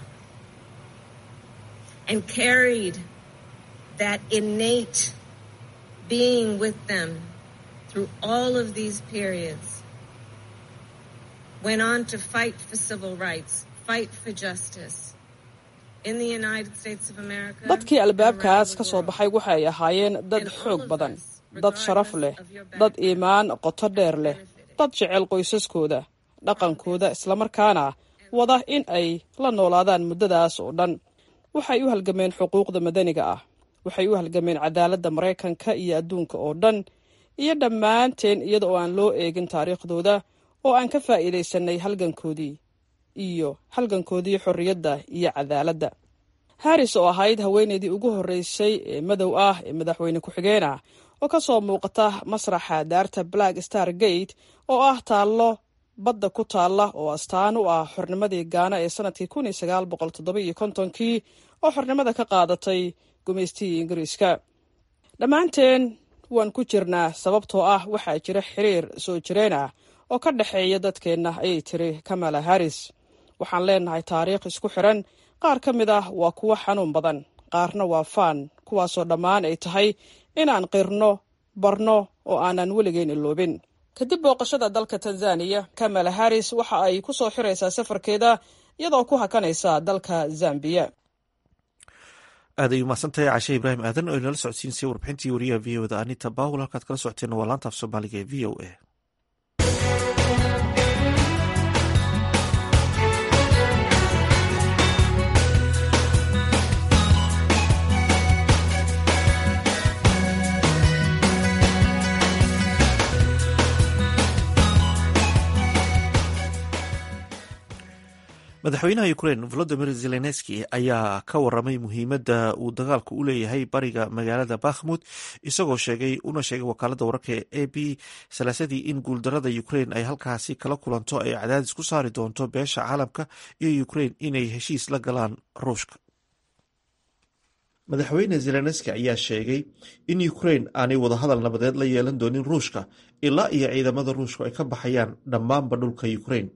and carried that innate being with them through all of these periods. Went on to fight for civil rights, fight for justice. In the United States of America, dadkii albaabkaas ka soo baxay waxay ahaayeen dad xoog badan dad sharaf leh dad iimaan qoto dheer leh dad jecel qoysaskooda dhaqankooda islamarkaana wada in ay la noolaadaan muddadaas oo dhan waxay u halgameen xuquuqda madaniga ah waxay u halgameen cadaaladda maraykanka iyo adduunka oo dhan iyo dhammaanteen iyada oo aan loo eegin taariikhdooda oo aan ka faa'iidaysanay halgankoodii iyo halgankoodii xorriyadda iyo cadaaladda haris oo ahayd haweenaydii ugu horreysay ee madow ah ee madaxweyne ku-xigeen ah oo ka soo muuqata masraxa daarta black star gate oo ah taallo badda ku taalla oo astaan u ah xornimadii gaana ee sanadkii kun iyo sagaal boqol toddoba iyo kontonkii oo xornimada ka qaadatay gumaystihii ingiriiska dhammaanteen waan ku jirnaa sababtoo ah waxaa jira xiriir soo jireen ah oo ka dhexeeya dadkeenna ayay tiri kamala harris waxaan leenahay taariikh isku xiran qaar ka mid ah waa kuwo xanuun badan qaarna waa faan kuwaasoo dhammaan ay tahay inaan qirno barno oo aanan weligeyn iloobin kadib booqashada dalka tanzaniya kamala harris waxa ay ku soo xiraysaa safarkeeda iyadoo ku hakanaysa dalka zambiya aad ay umahadsantahay cashe ibraahim aadan oo inala socodsiinsay warbixintii wariyaha v o da anita bawel halkaad kala socoteen waa laanta af soomaaliga ee v o a madaxweynaha ukrain volodimir zelenski ayaa ka waramay muhiimadda uu dagaalku u leeyahay bariga magaalada bakhmut isagoo sheegay una sheegay wakaalada wararka ee a b salaasadii in guuldarada ukrain ay halkaasi kala kulanto ay cadaadis ku saari doonto beesha caalamka iyo ukrain inay heshiis la galaan ruushka madaxweyne zelenski ayaa sheegay in ukrain aanay wadahadal nabadeed la yeelan doonin ruushka ilaa iyo ciidamada ruushku ay ka baxayaan dhammaanba dhulka ukrain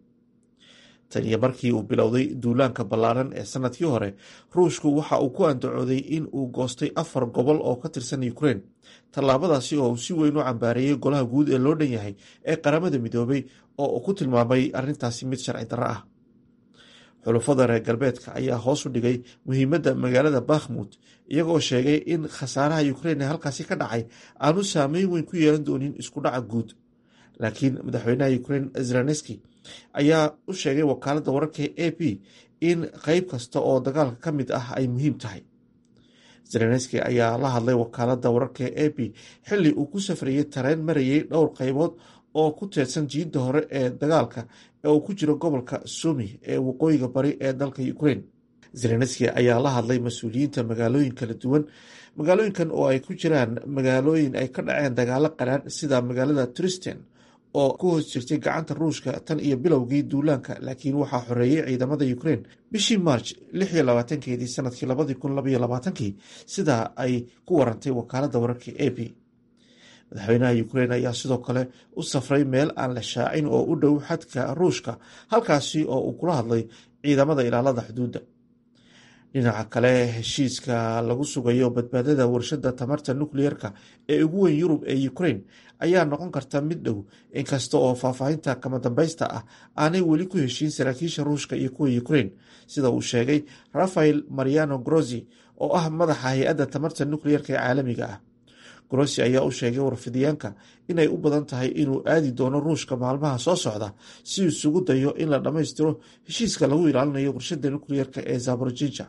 tan iyo markii uu bilowday duulaanka ballaaran ee sanadkii hore ruushku waxa uu ku andacooday in uu goostay afar gobol oo ka tirsan ukrain tallaabadaasi oo uu si weyn u cambaareeyey golaha guud ee loo dhan yahay ee qaramada midoobay oo uu ku tilmaamay arrintaasi mid sharci darro ah xulufada reer galbeedka ayaa hoos u dhigay muhiimadda magaalada bakhmut iyagoo sheegay in khasaaraha ukrain ee halkaasi ka dhacay aanu saameyn weyn ku yeelan doonin isku dhaca guud laakiin madaxweynaha ukrain zelenski ayaa u sheegay wakaaladda wararka a p in qeyb kasta oo dagaalka ka mid ah ay muhiim tahay zelenski ayaa la hadlay wakaaladda wararka a p xilli uu ku safrayey tareen marayey dhowr qeybood oo ku teedsan jiidda hore ee dagaalka ee uu ku jiro gobolka sumi ee waqooyiga bari ee dalka ukrain zelenski ayaa la hadlay mas-uuliyiinta magaalooyin kala duwan magaalooyinkan oo ay ku jiraan magaalooyin ay ka dhaceen dagaalo qaraadh sida magaalada tristen oo ku hoos jirtay gacanta ruushka tan iyo bilowgii duulaanka laakiin waxaa xoreeyey ciidamada ukrain bishii march lix iyo labaatankeedii sanadkii labadii kun labaiyo labaatankii sidaa ay ku warantay wakaaladda wararka a p madaxweynaha ukrain ayaa sidoo kale u safray meel aan la shaacin oo u dhow xadka ruushka halkaasi oo uu kula hadlay ciidamada ilaalada xuduudda dhinaca kale heshiiska lagu sugayo badbaadada warshada tamarta nukliyeerka ee ugu weyn yurub ee ukrain ayaa noqon karta mid dhow inkasta oo faahfaahinta kama dambaysta ah aanay weli ku heshiin saraakiisha ruushka iyo kuwa ukrain sida uu sheegay rafael mariano grozi oo ah madaxa hay-adda tamarta nukliyeerka ee caalamiga ah grosi ayaa u sheegay warfidiyaanka inay u badan tahay inuu aadi doono ruushka maalmaha soo socda si isugu dayo in la dhammaystiro heshiiska lagu ilaalinayo warshada nukliyeerka ee zaborojija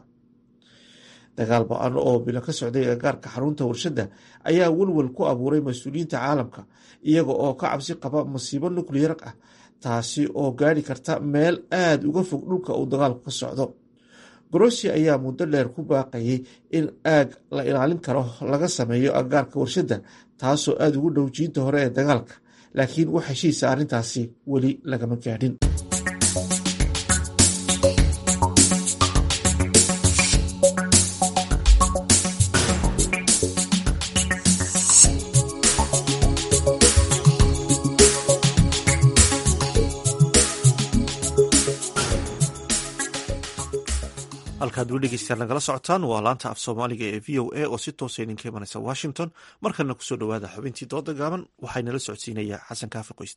dagaal ba-an oo bilo ka socday agagaarka xarunta warshadda ayaa welwel ku abuuray mas-uuliyiinta caalamka iyaga oo ka cabsi qaba masiibo nukliyar ah taasi oo gaari karta meel aada uga fog dhulka uu dagaalku ka socdo grossi ayaa muddo dheer ku baaqayay in aag la ilaalin karo laga sameeyo agagaarka warshadda taasoo aada ugu dhow jiinta hore ee dagaalka laakiin wax heshiisa arrintaasi weli lagama gaadhin halkaad weli dhegeystayaal nagala socotaan waa laanta af soomaaliga ee v o a oo si toosa idinka imanaysa washington markana kusoo dhowaada xubintii dooda gaaban waxaa nala socodsiinaya xasan kaafi qoyste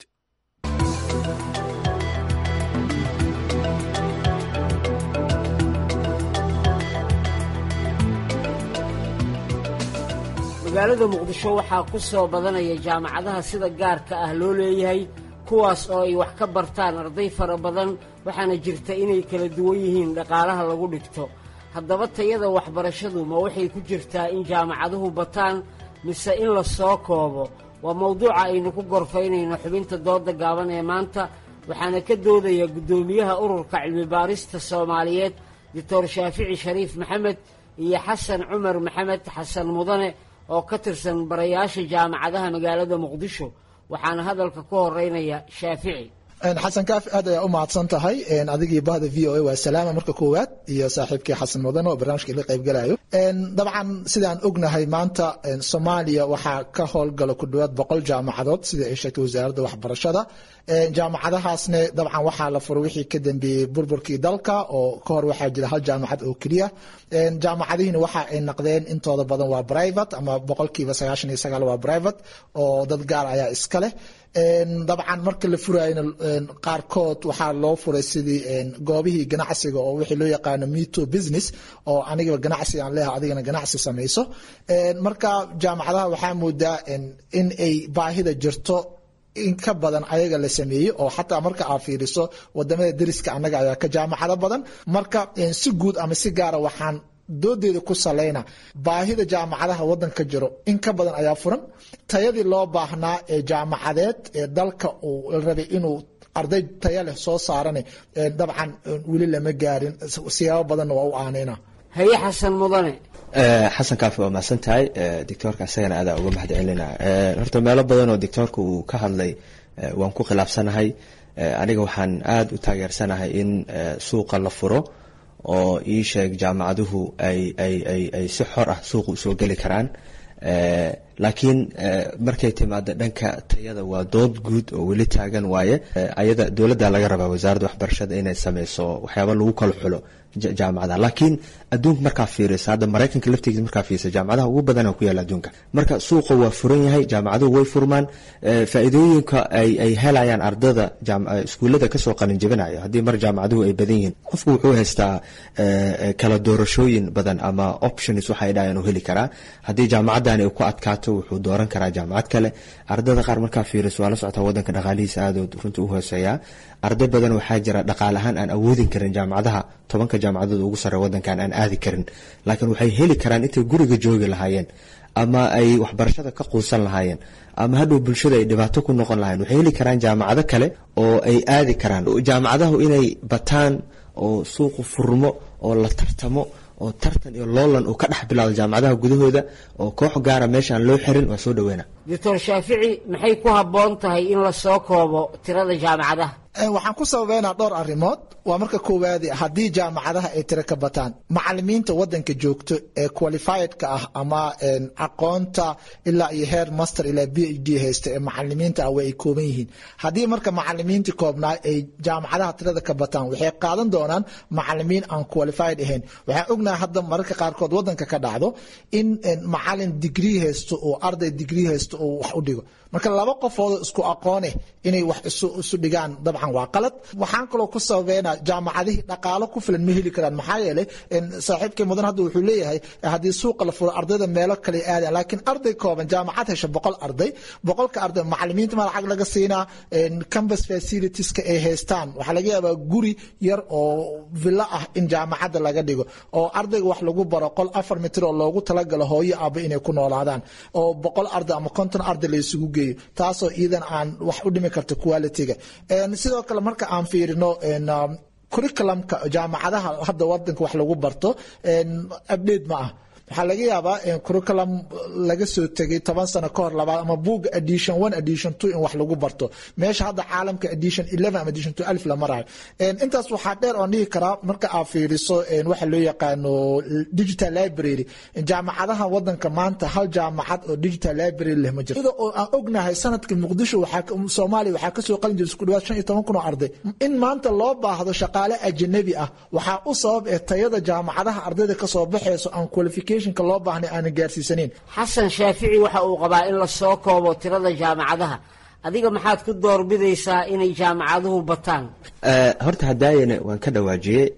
magaalada muqdisho waxaa ku soo badanaya jaamacadaha sida gaarka ah loo leeyahay kuwaas oo ay wax ka bartaan arday fara badan waxaana jirta inay kala duwan yihiin dhaqaalaha lagu dhigto haddaba tayada waxbarashadu ma waxay ku jirtaa in jaamacaduhu bataan mise in la soo koobo waa mawduuca aynu ku gorfaynayno xubinta dooda gaaban ee maanta waxaana ka doodaya guddoomiyaha ururka cilmibaarista soomaaliyeed doctor shaafici shariif maxamed iyo xasan cumar maxamed xasan mudane oo ka tirsan barayaasha jaamacadaha magaalada muqdisho waxaana hadalka ku horeynaya shaafici xasan kaafi aad ayaa u mahadsan tahay adigii bahda v o a waa salaama marka koowaad iyo saaxiibkii xasan mudan oo barnaamijka ila qaybgalayo dabcan sidaan ognahay maanta soomaaliya waxaa ka howlgala ku dhawaad boqol jaamacadood sida ay sheegtay wasaaradda waxbarashada jaamacadahaasne dabcan waxaa la furo wixii ka dambeeyey burburkii dalka oo ka hor waxaa jira hal jaamacad oo keliya jaamacadihiina waxa ay naqdeen intooda badan waa private ama boqolkiiba sagaashan iyo sagaal waa private oo dad gaar ayaa iska leh dabcan marka la furayna qaarkood waxaa loo furay sidii goobihii ganacsiga oo wixii loo yaqaano meto business oo anigaba ganacsi aan leeha adigana ganacsi samayso marka jaamacadaha waxaa moodaa in ay baahida jirto in ka badan ayaga la sameeyey oo xataa marka aad fiiriso wadamada deriska annaga ayaa ka jaamacado badan marka si guud ama si gaara waxaan doodeeda ku salayna baahida jaamacadaha wadanka jiro in ka badan ayaa furan tayadii loo baahnaa ee jaamacadeed ee dalka uu rabay inuu arday taya leh soo saarane dabcan weli lama gaarin siyaabo badanna waa u aanayna haye xasan mudane xasan kaafi waa mahadsan tahay doctoorka isagana aadaa uga mahad celina horta meelo badan oo doctoorka uu ka hadlay waan ku khilaafsanahay aniga waxaan aada u taageersanahay in suuqa la furo oo ii sheeg jaamacaduhu ay ay ay ay si xor ah suuqa usoo geli karaan laakiin markay timaado dhanka tayada waa dood guud oo weli taagan waaye ayada dowladda laga rabaa wasaaradda waxbarashada inay sameyso waxyaaba lagu kala xulo jaamacadaha laakiin adduunka markaa fiirisa hadda maraykanka laftigiisa markaa fiirisa jaamacadaha ugu badana ku yaala adduunka marka suuqa waa furan yahay jaamacaduhu way furmaan faa'iidooyinka ay ay helayaan ardada iskuullada kasoo qalin jebinaya haddii mar jaamacaduhu ay badan yihiin qofku wuxuu haystaa kala doorashooyin badan ama options waxay dhahayan uu heli karaa haddii jaamacadani ay ku adkaato wuxuu dooran karaa jaamacad kale ardada qaar markaa fiiriso waa la socotaa wadanka dhaqaalihiisa aadood runtii u hooseeyaa arday badan waxaa jira dhaqaal ahaan aan awoodin karin jaamacadaha tobanka jaamacadood ugu sarre wadankan aan aadi karin laakiin waxay heli karaan intay guriga joogi lahaayeen ama ay waxbarashada ka quusan lahaayeen ama hadhow bulshada ay dhibaato ku noqon lahayen waxay heli karaan jaamacado kale oo ay aadi karaan jaamacadahu inay bataan oo suuqu furmo oo la tartamo oo tartan iyo loolan uu ka dhex bilaado jaamacadaha gudahooda oo koox gaara meeshaan loo xirin waa soo dhaweyna doctor shaafici maxay ku habboon tahay in la soo koobo tirada jaamacadaha waxaan ku sababeynaa dhowr arrimood waa marka koowaadi haddii jaamacadaha ay tiro ka bataan macalimiinta wadanka joogto ee qualifiedka ah ama aqoonta ilaa iyo heer master ilaa b h d haysta ee macalimiinta ah way ay kooban yihiin haddii marka macalimiintii koobnaa ay jaamacadaha tirada ka bataan waxay qaadan doonaan macalimiin aan qualified ahayn waxaan ognahay hadda mararka qaarkood wadanka ka dhacdo in macalin digrii haysto oo arday digrii haysto oo wax u dhigo marka laba qofoodoo isku aqooneh inay wax isu dhigaan dabcan waa qalad waxaan kaloo ku sababeynaa jaamacadihii dhaqaalo ku filan ma heli karaan maxaa yeelay saaxiibkay mudan hadda wuxuu leeyahay haddii suuqa la furo ardayda meelo kale aadayan laakiin arday kooban jaamacad hesha boqol arday boqolka arday macalimiinta ma lacag laga siinaa campus facilitieska ay haystaan waxaa laga yaabaa guri yar oo villo ah in jaamacadda laga dhigo oo ardayga wax lagu baro qol afar mitir oo loogu talagalo hooyo aba inay ku noolaadaan oo boqol arday ama konton arday la isugu geeyo taasoo iidan aan wax u dhimi karto quality-ga sidoo kale marka aan fiirino curriculumka jaamacadaha hadda wadanka wax lagu barto update ma ah waxaa laga yaabaa curriculum laga soo tegay toban sano ka hor labaad ama buugga edition one edition two in wax lagu barto meesha hadda caalamka edition eleven ama edition two alif la marayo intaas waxaa dheer oon dhihi karaa marka aad fiiriso waxa loo yaqaano digital library jaamacadaha wadanka maanta hal jaamacad oo digital library leh ma jirto ida oo aan ognahay sanadka muqdisho waxaa soomaaliya waxaa kasoo qalin jiray isku dhawaad shan iyo toban kun oo arday in maanta loo baahdo shaqaale ajanabi ah waxaa u sabab ee tayada jaamacadaha ardayda kasoo baxayso aan qualificationka loo baahnay aanan gaarsiisaneyn xasan shaafici waxa uu qabaa in la soo koobo tirada jaamacadaha adiga maxaad ku doorbidaysaa inay jaamacaduhu bataan horta hadaayana waan ka dhawaajiyey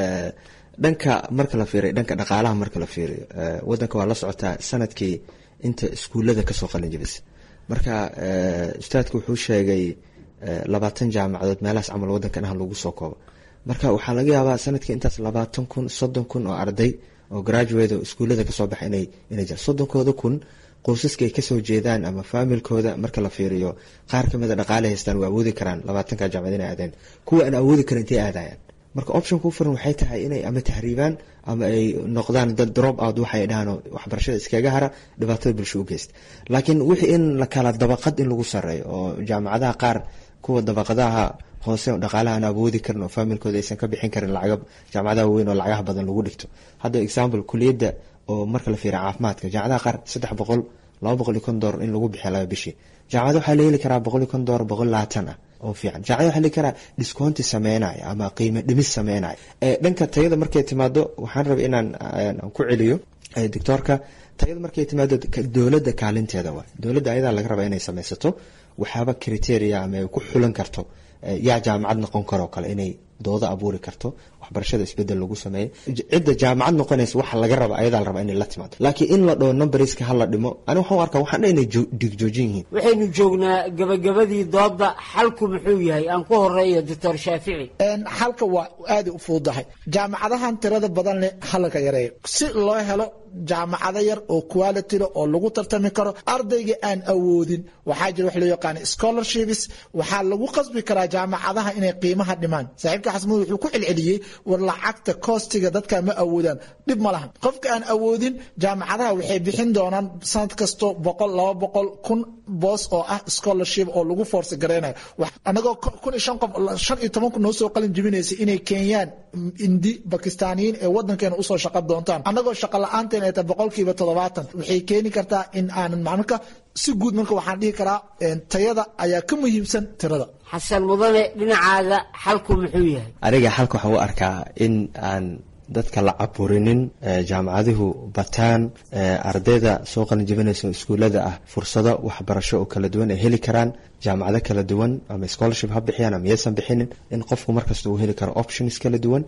dhanka marka la fiiriyo dhanka dhaqaalaha marka la fiiriyo wadanka waa la socotaa sanadkii inta iskuullada kasoo qalin jibisa marka ustaadku wuxuu sheegay labaatan jaamacadood meelahaas camal wadankan ah lagu soo koobo marka waxaa laga yaabaa sanadkii intaas labaatan kun soddon kun oo arday oo graduate oo iskuullada kasoo baxa inay inay jiraan soddonkooda kun qoysaska ay kasoo jeedaan ama faamilkooda marka la fiiriyo qaar kamid a dhaqaale haystaan waa awoodi karaan labaatanka jaamacad inay aadeen kuwa aan awoodi karin intay aadayaan marka option ku furan waxay tahay inay ama tahriibaan ama ay noqdaan dad drop out waxay dhahaan waxbarashada iskaga hara dhibaatada bulsho u geysta laakiin wixii in la kala dabaqad in lagu sareeyo oo jaamacadaha qaar kuwa dabaqadaha hoose dhaqaalaha aan awoodi karin oo faamilkooda aysan ka bixin karin lacaga jaamacadaha weyn oo lacagaha badan lagu dhigto hadda example kuliyadda oo marka la fiiriya caafimaadka jaamacadaha qaar saddex boqol laba boqol iyo kon doolar in lagu bixiya laba bishii jaamacada waxaa la heli karaa boqol iyo kon doolar boqol labaatan ah oo fiican jaamacada waxaa la heli karaa discounti sameynaya ama qiimo dhimis sameynaya dhanka tayada markay timaado waxaan rabay inaan ku celiyo doctoorka tayada markay timaado dowladda kaalinteeda waa dowladda ayadaa laga rabaa inay sameysato waxaaba criteria ama ay ku xulan karto yaa jaamacad noqon karoo kale inay doodo abuuri karto waxbarashada isbedel lagu sameeyo cidda jaamacad noqonaysa waxa laga raba ayadaa la rabaa inay la timaado laakiin in la dhoo numberska hala dhimo ani waxaan u arkaa waxaan dha inay dhigjoojin yihiin waxaynu joognaa gabagabadii dooda xalku muxuu yahay aan ku horeeyo doctor shaafici xalka waa aada u fududahay jaamacadahan tirada badan leh halaka yareeyo si loo helo jaamacado yar oo quality leh oo lagu tartami karo ardayga aan awoodin waxaa jira wax loo yaqaana scholarships waxaa lagu qasbi karaa jaamacadaha inay qiimaha dhimaan saaxiibka xasmud wuxuu ku celceliyey war lacagta koostiga dadka ma awoodaan dhib ma lahan qofka aan awoodin jaamacadaha waxay bixin doonaan sanad kasto boqol laba boqol kun boos oo ah scholarship oo lagu force gareynayo anagoo kun iyo shan qof shan iyo toban kun noo soo qalin jibinaysa inay keenyaan indi bakistaaniyiin ee wadankeena usoo shaqo doontaan annagoo shaqa la-aanteen ay tahay boqolkiiba toddobaatan waxay keeni kartaa in aanan marka si guud marka waxaan dhihi karaa tayada ayaa ka muhiimsan tirada xasan mudane dhinacaaga xalku muxuu yahay aniga xalka waxaan u arkaa in aan dadka la caburinin jaamacaduhu bataan ardayda soo qalinjibinaysa iskuullada ah fursado waxbarasho oo kala duwan ay heli karaan jaamacado kala duwan ama scholarship ha bixiyaan ama yaysan bixinin in qofku markasta uu heli karo options kala duwan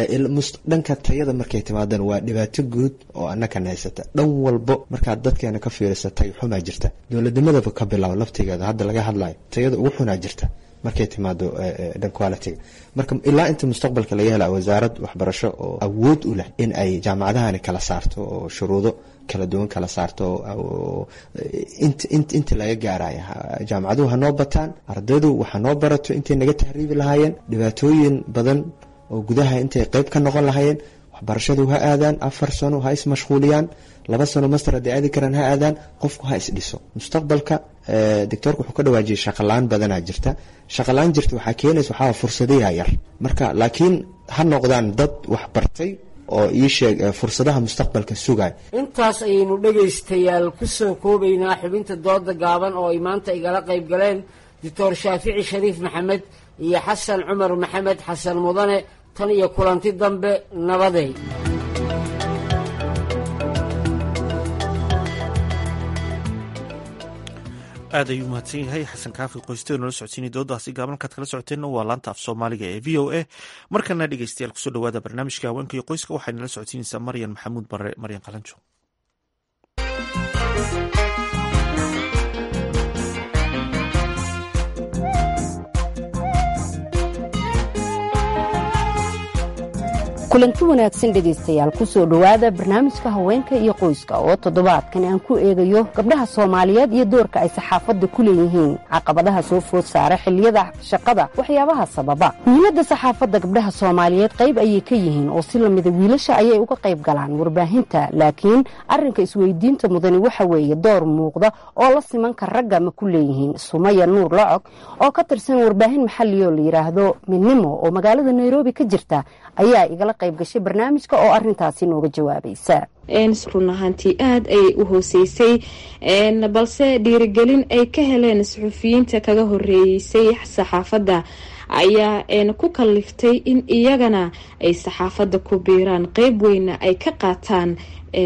dhanka tayada markay timaadaan waa dhibaato guud oo annakan haysata dhan walbo markaad dadkeena ka fiirisa tay xumaa jirta dowladnimadaba ka bilaabo laftigeeda hadda laga hadlayo tayada ugu xunaa jirta markay timaado dhan qualitiga marka ilaa inta mustaqbalka laga hela wasaarad waxbarasho oo awood u leh in ay jaamacadahani kala saarto oo shuruudo kala duwan kala saarto inta laga gaaraya jaamacaduhu hanoo bataan ardaydu waxa noo barato intay naga tahriibi lahaayeen dhibaatooyin badan oo gudaha intay qeyb ka noqon lahaayeen waxbarashadu ha aadaan afar sano ha ismashquuliyaan laba sano master hadday aadi karaan ha aadaan qofku ha isdhiso mustaqbalka doctoorka wuxuu ka dhawaajiyay shaqala-aan badanaa jirta shaqala-aan jirta waxaa keenaysa waxaa fursadayaa yar marka laakiin ha noqdaan dad waxbartay oo ii sheeg fursadaha mustaqbalka sugay intaas ayaynu dhegaystayaal ku soo koobaynaa xubinta dooda gaaban oo ay maanta igala qayb galeen doctor shaafici shariif maxamed iyo xasan cumar maxamed xasan mudane tan iyo kulanti dambe nabadey aad ayuu mahadsan yahay xasan kaafi qoysteenu la socodsiinay doodaasi gaaban kaad kala socoteenna waa laanta af soomaaliga ee v o a markana dhegeystayaal kusoo dhawaada barnaamijka haweenka iyo qoyska waxayna la socodsiinaysaa maryan maxamuud bare maryan qalanjo kulanti wanaagsan dhegaystayaal kusoo dhowaada barnaamijka haweenka iyo qoyska oo toddobaadkan aan ku eegayo gabdhaha soomaaliyeed iyo doorka ay saxaafadda ku leeyihiin caqabadaha soo food saara xilliyada shaqada waxyaabaha sababa muhiimadda saxaafadda gabdhaha soomaaliyeed qayb ayay ka yihiin oo si lamida wiilasha ayay uga qayb galaan warbaahinta laakiin arrinka isweydiinta mudani waxa weeye door muuqda oo la simanka ragga ma ku leeyihiin sumaya nuur lacog oo ka tirsan warbaahin maxalli oo la yidhaahdo midnimo oo magaalada nairobi ka jirta ayaa igala qayb gashay barnaamijka oo arintaasi nooga jawaabaysa run ahaantii aada ayay u hooseysay balse dhiirigelin ay ka heleen suxufiyiinta kaga horeeysay saxaafadda ayaa ku kaliftay in iyagana ay saxaafadda ku biiraan qeyb weyna ay ka qaataan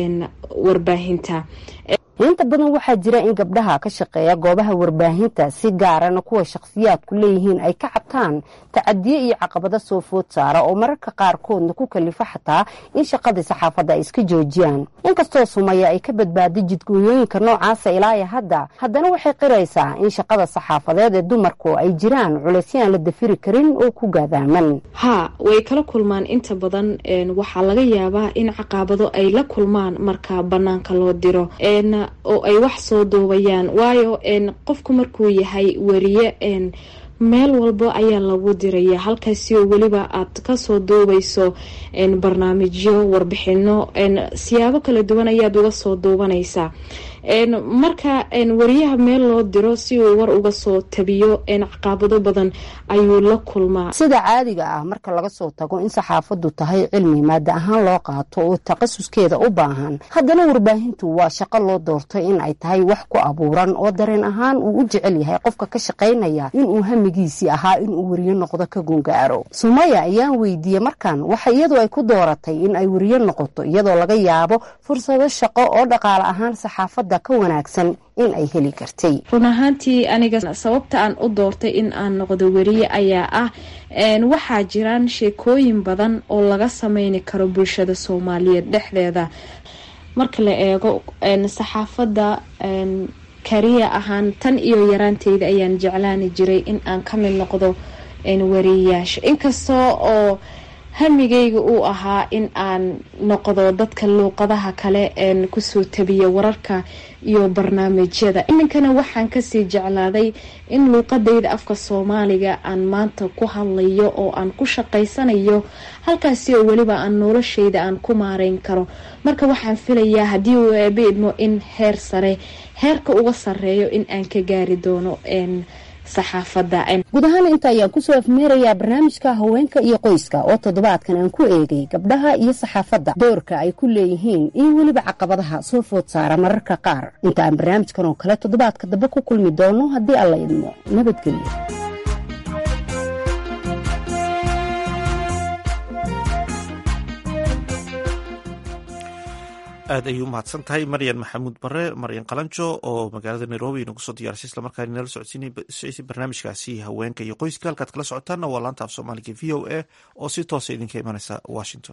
warbaahinta inta badan waxaa jira in gabdhaha ka shaqeeya goobaha warbaahinta si gaarana kuwa shakhsiyaadku leeyihiin ay ka cabtaan tacadiye iyo caqabado soo food saara oo mararka qaarkoodna ku kalifa xataa in shaqadii saxaafadda ay iska joojiyaan inkastoo sumaya ay ka badbaaday jidgooyooyinka noocaasa ilaaya hadda haddana waxay qiraysaa in shaqada saxaafadeed ee dumarku ay jiraan culaysyo aan la dafiri karin oo ku gaadaaman ha way kala kulmaan inta badan waxaa laga yaabaa in caqabado ay la kulmaan marka banaanka loo diro oo ay wax soo duubayaan waayo qofku markuu yahay wariye meel walba ayaa lagu diraya halkaasi oo weliba aad kasoo duubayso barnaamijyo warbixino siyaabo kala duwan ayaad uga soo duubanaysaa marka wariyaha meel loo diro si uu war uga soo tabiyo caqabado badan ayuu la kulmaa sida caadiga ah marka laga soo tago in saxaafaddu tahay cilmi maada ahaan loo qaato oo takhasuskeeda u baahan haddana warbaahintu waa shaqo loo doortay in ay tahay wax ku abuuran oo dareen ahaan uu u jecel yahay qofka ka shaqaynaya inuu hamigiisii ahaa inuu wariyo noqdo ka gungaaro sumaya ayaan weydiiyey markan waxa iyadu ay ku dooratay in ay wariyo noqoto iyadoo laga yaabo fursado shaqo oo dhaqaale ahaan saxaafadda ka wanaagsan in ay heli kartay run ahaantii aniga sababta aan u doortay in aan noqdo weriye ayaa ah waxaa jiraan sheekooyin badan oo laga sameyni karo bulshada soomaaliyeed dhexdeeda marka la eego saxaafadda kariya ahaan tan iyo yaraanteyda ayaan jeclaani jiray in aan ka mid noqdo wariyayaasha inkastoo oo hamigayga uu ahaa in aan noqdo dadka luuqadaha kale kusoo tabiya wararka iyo barnaamijyada iminkana waxaan kasii jeclaaday in luuqadayda afka soomaaliga aan maanta ku hadlayo oo aan ku shaqaysanayo halkaasi oo weliba aan noloshayda aan ku maareyn karo marka waxaan filayaa haddii uu eebe idmo in heer sare heerka uga sareeyo in aan ka gaari doono guud ahaan inta ayaan kusoo afmeerayaa barnaamijka haweenka iyo qoyska oo toddobaadkan aan ku eegay gabdhaha iyo saxaafadda doorka ay ku leeyihiin iyo weliba caqabadaha soo food saara mararka qaar inta aan barnaamijkan oo kale toddobaadka dambe ku kulmi doono haddii alla idmo nabadgelyo aad ayuu umahadsan tahay maryan maxamuud bare maryan qalanjo oo magaalada nairobi inagu soo diyaarsay islamarkaana nala socodsiinay barnaamijkaasi haweenka iyo qoyska halkaad kala socotaanna waa laanta af soomaaliga v o a oo si toosa idinka imanaysa washington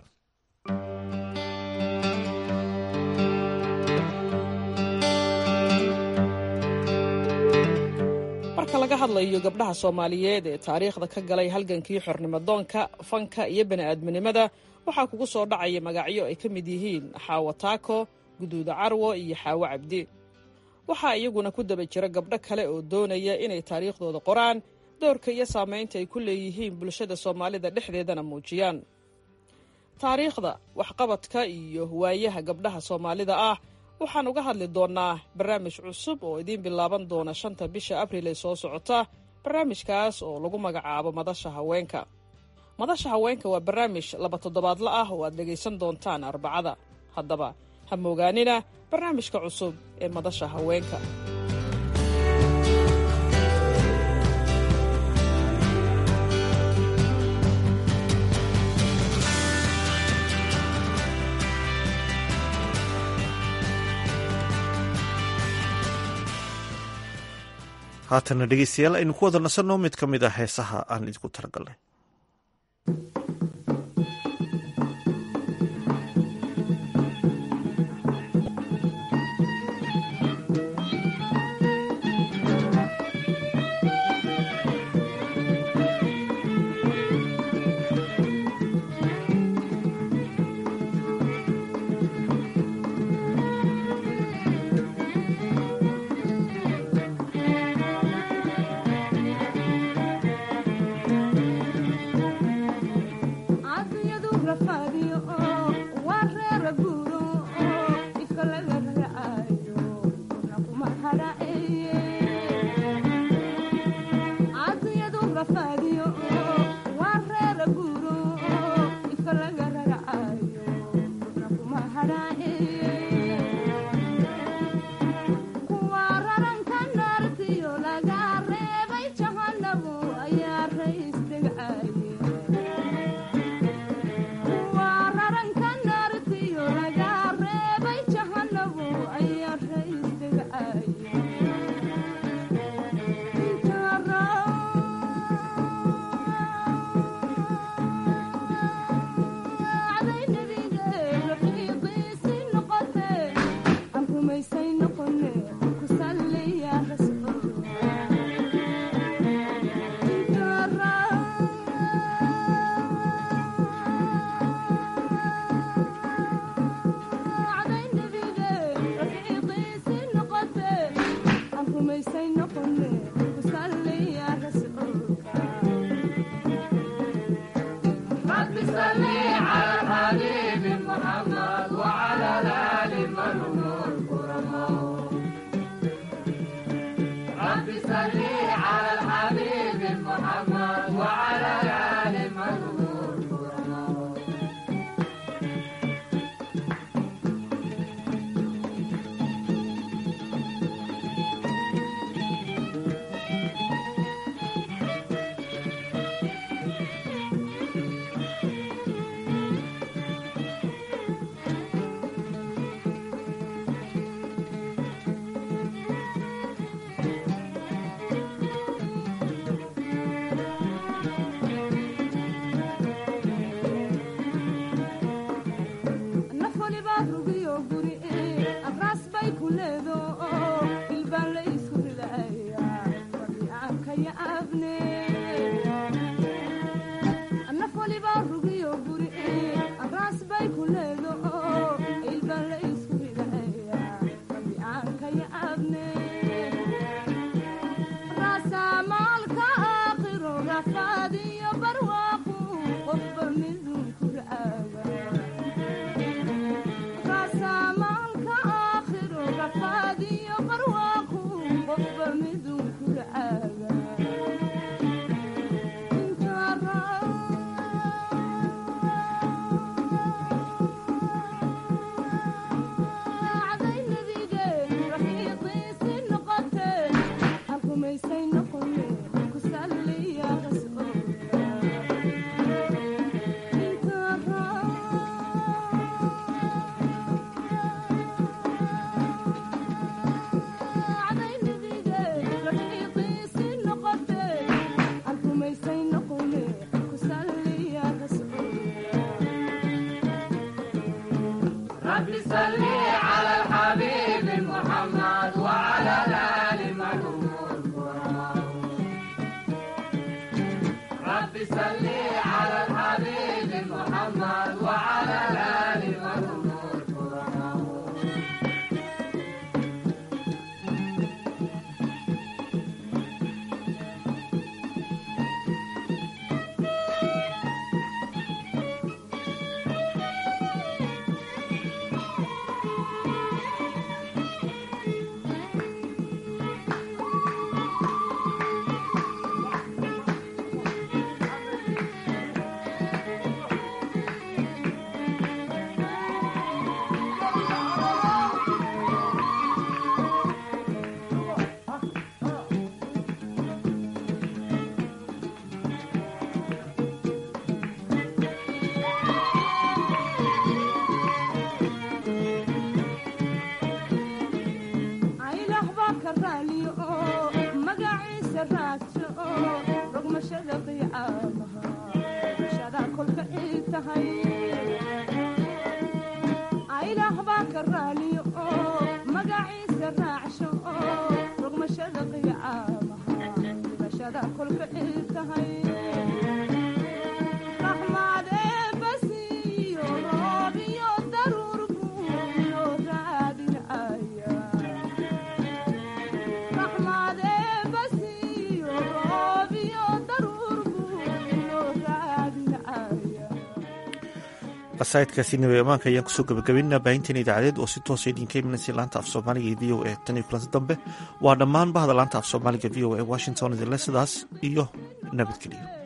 marka laga hadlayo gabdhaha soomaaliyeed ee taariikhda ka galay halgankii xornimadoonka fanka iyo bani'aadminimada waxaa kugu soo dhacaya magacyo ay ka mid yihiin xaawo taako guduuda carwo iyo xaawo cabdi waxaa iyaguna ku daba jira gabdho kale oo doonaya inay taariikhdooda qoraan doorka iyo saamaynta ay ku leeyihiin bulshada soomaalida dhexdeedana muujiyaan taariikhda waxqabadka iyo waayaha gabdhaha soomaalida ah waxaan uga hadli doonnaa barnaamij cusub oo idiin bilaaban doona shanta bisha abriil ee soo socota barnaamijkaas oo lagu magacaabo madasha haweenka madasha haweenka waa barnaamij laba toddobaadla ah oo aad dhegaysan doontaan arbacada haddaba ha moogaanina barnaamijka cusub ee madasha haweenka haatana dhegeystayaal aynu ku wada nasanno mid ka mid ah heesaha aan idinku talagalnay محمد وعلى آل محمود qasaidkaasi nabi amaanka ayaan kusoo gabagabaynaa baahinteena idaacadeed oo si toosa idinka imanaysa laanta af soomaaliga ee v o a tan iyo kulanti dambe waa dhammaan bahda laanta af soomaaliga v o a washington idinle sidaas iyo nabadgeliyo